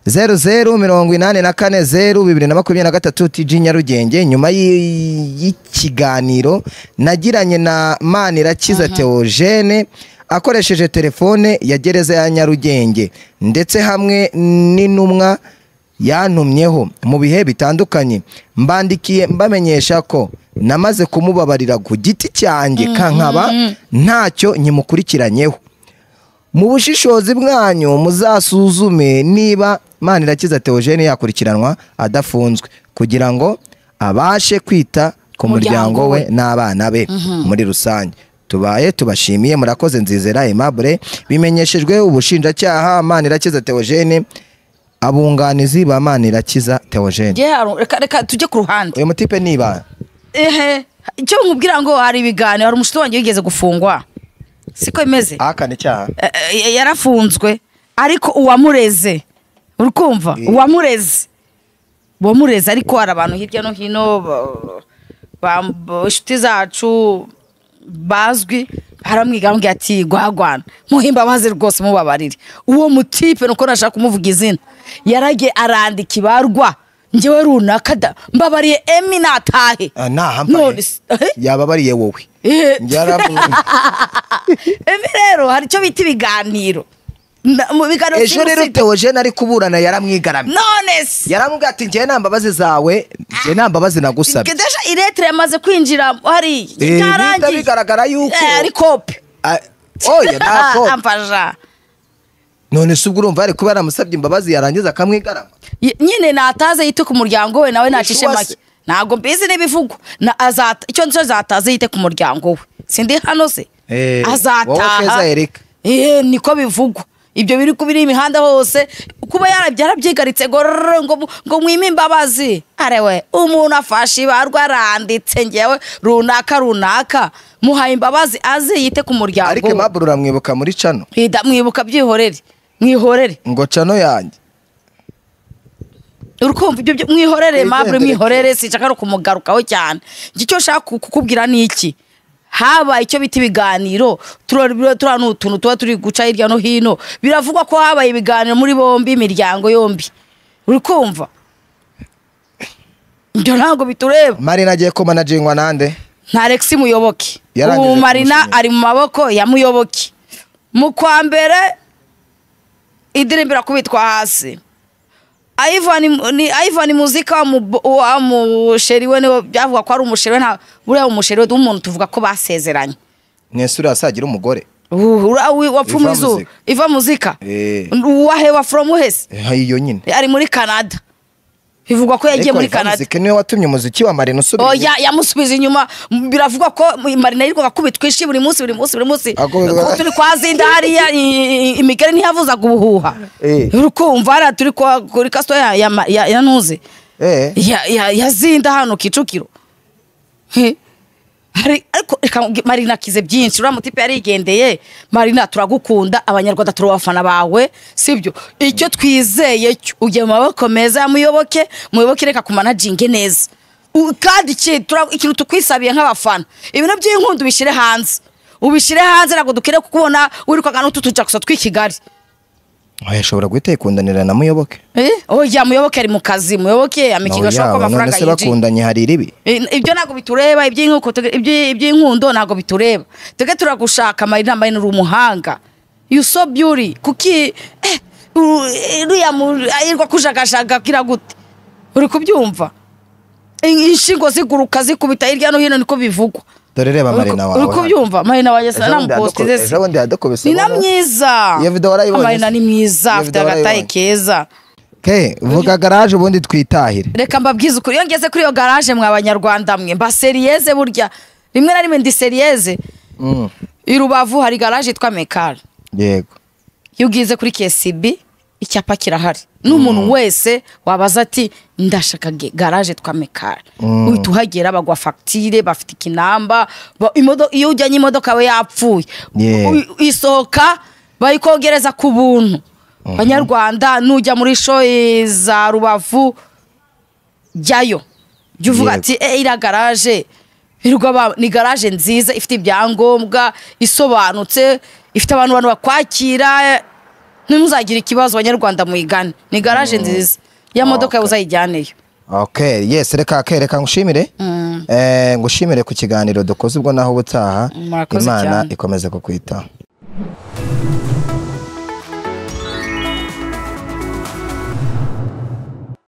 zeru zeru mirongo inani na kane zeru bibiri na makumyabiri na gatatu TG Nyarugenge nyuma y'i- y'ikiganiro nagiranye na Manirakiza Theogene akoresheje telefone ya gereza ya Nyarugenge ndetse hamwe n'intumwa yantumyeho mu bihe bitandukanye mbandikiye mbamenyesha ko namaze kumubabarira ku giti cyanjye kankaba ntacyo nyimukurikiranyeho mu bushishozi bwanyu muzasuzume niba Manirakiza Theogene yakurikiranwa adafunzwe kugira ngo abashe kwita ku Umuryango muryango we. we n'abana be muri rusange tubaye tubashimiye murakoze nzizera aimable bimenyeshejwe ubushinjacyaha manirakiza theogene abunganizi ba manirakiza theogene njye hari- reka reka tujye ku ruhande uyu mutipe ni ibanga ehe icyo nkubwira ngo hari ibiganiro hari umushuti wanjye wigeze gufungwa siko bimeze ahakana icyaha Eh, eh, yarafunzwe ariko uwamureze uri kumva uwamureze uwamureze ariko hari abantu hirya no hino ba- ba- ba- inshuti zacu bazwi baramwiga bambwira ati guhagwana muhimba abazi rwose mubabarire uwo mutipe nuko nashaka kumuvuga izina yaragiye arandika ibarwa ngewe runaka da- mbabariye emi natahe Ah, ntahambaye none se- eh? yaba abariye wowe Eh. Yaramubonye. Ebi rero hari icyo bita ibiganiro Na- mu biganiro ejo rero simusiga- teogene ari kuburana yaramwigaramye none se yaramubwiye ati njyewe nta mbabazi zawe njyewe nta mbabazi nagusabye Gedesha iretire yamaze kwinjira hariya Eh, bihita byarangiye bigaragara yuko Eh, ari kope Ah, oya ntabwo amfasha none se ubwo urumva yari kuba yaramusabye imbabazi yarangiza akamwigarama Ye- nyine nataze yite ku muryango we nawe nacishe Ubushuwa make se. ntabwo mbizi n'ibivugwa Na- azata- icyo nicyo zataze yite ku muryango we sindi hano se Eh, wowe azataha Keza Eric. Eh, niko bivugwa ibyo biri kubiri imihanda hose kuba yarabye yarabyigaritse ngo rrrr, ngo mu- ngo mwime imbabazi arewe umuntu afashe ibarwa aranditse ngewe runaka runaka muhaye imbabazi aze yite ku muryango ariko we impamvu uramwibuka muri cano Ida- mwibuka byihorere mwihorere ngo cano yanjye urukumva ibyo byo- mwihorere Wigendere. mabure mwihorere sinshaka no kumugarukaho cyane Njye icyo nshaka ku- kukubwira ni iki habaye icyo bita ibiganiro turabona utuntu tuba turi guca hirya no hino biravugwa ko habaye ibiganiro muri bombi imiryango yombi uri kumva ibyo ntabwo bitureba marina agiye kumanajingwa nande nta Alexis muyoboke Yarangije ubu marina kumushimira. ari mu maboko ya muyoboke mu kwa mbere idirimbo irakubitwa hasi Ivan ni Ivan muzika wa mu- wa musheri we niwe byavuga ko ari umusheri we nta buriya umusheri we w'umuntu tuvuga ko basezeranye mwese uriya asagira umugore Uhu, ura- wi- wapfa Iva mu izuba muzika. iva muzika Eh. uwaheba from uhese Eh, iyo nyine ari muri canada bivugwa ko yagiye Ariko muri Ivan canada Zike niwe watumye umuziki wa marina usubira oya yamusubiza inyuma M- biravugwa ko m- marina yirirwaga akubitwa ishi buri munsi buri munsi buri munsi Akubitwa- Ko turi kwa zinda hariya i- i- imigeri ntiyavuzaga ubuhuha Eh. urukumva hariya turi kwa- kuri kasito ya, ya, ma- ya, ya ntuzi Eh. ya, ya, ya zinda hano kicukiro He. Hari- ariko reka nkubwi- marina akize byinshi uriya mutipe yarigendeye marina turagukunda abanyarwanda turi abafana bawe sibyo icyo twizeye cyo ujye mu maboko meza ya muyoboke muyoboke reka kumanaginge neza U- kandi iki- tura- ikintu tukwisabiye nk'abafana ibintu by'inkundu ubishyire hanze ubishyire hanze ntabwo dukwiriye kukubona wirukaga n'utu tujagusa tw'i kigali oya ashobora guhita yikundanira na muyoboke Eh? oya muyoboke ari mu kazi muyoboke amikiga ashobora kuba Oya, none amafaranga se yinjiye bakundanye hari iribi I- ibyo ntabwo bitureba iby'inkuko tuge- iby- iby'inkundo ntabwo bitureba twebwe turagushaka marina marina uri umuhanga you so beauty kuki eh, u- uriya mu- ayirwa kujagajaga kira gute uri kubyumva In- inshingo ziguruka zikubita hirya no hino niko bivugwa dore reba Uri ku- marina wawe uri kubyumva marina wanjye Ejo bundi sinamuposteze yadoko- ejo bundi yadokobese ni na ubona- myiza Iyo video warayibonye marina se? ni mwiza Iyo afite video agataye warayibonye? keza ke vuga garaje ubundi twitahire reka mbabwize ukuri iyo ngeze kuri iyo garaje mwa banyarwanda mwe mba seriyeze burya rimwe na rimwe ndi seriyeze Mm, i rubavu hari garaje yitwa mekari yego iyo ugize kuri kesibi icyapa kirahari n'umuntu wese wabaza ati ndashaka ge- garaje twa mekari uhita uhagera bagwa fagitire bafite ikinamba ba- imodo- iyo ujyanye imodoka we yapfuye Yeah. U- isohoka bayikogereza ku buntu banyarwanda nujya muri shoyi za rubavu jyayo jya uvuga Yego. ati e iriya garaje birirwa ba- ni garaje nziza ifite ibyangombwa isobanutse ifite abantu bantu bakwakira ntimuzagire ikibazo banyarwanda muyigane ni garaje nziza ya modoka yawe uzayijyaneyo ok yes reka ke reka ngushimire Eh, ngushimire ku kiganiro dukoze ubwo naho ubutaha Murakoze imana cyane. ikomeze kukwitaho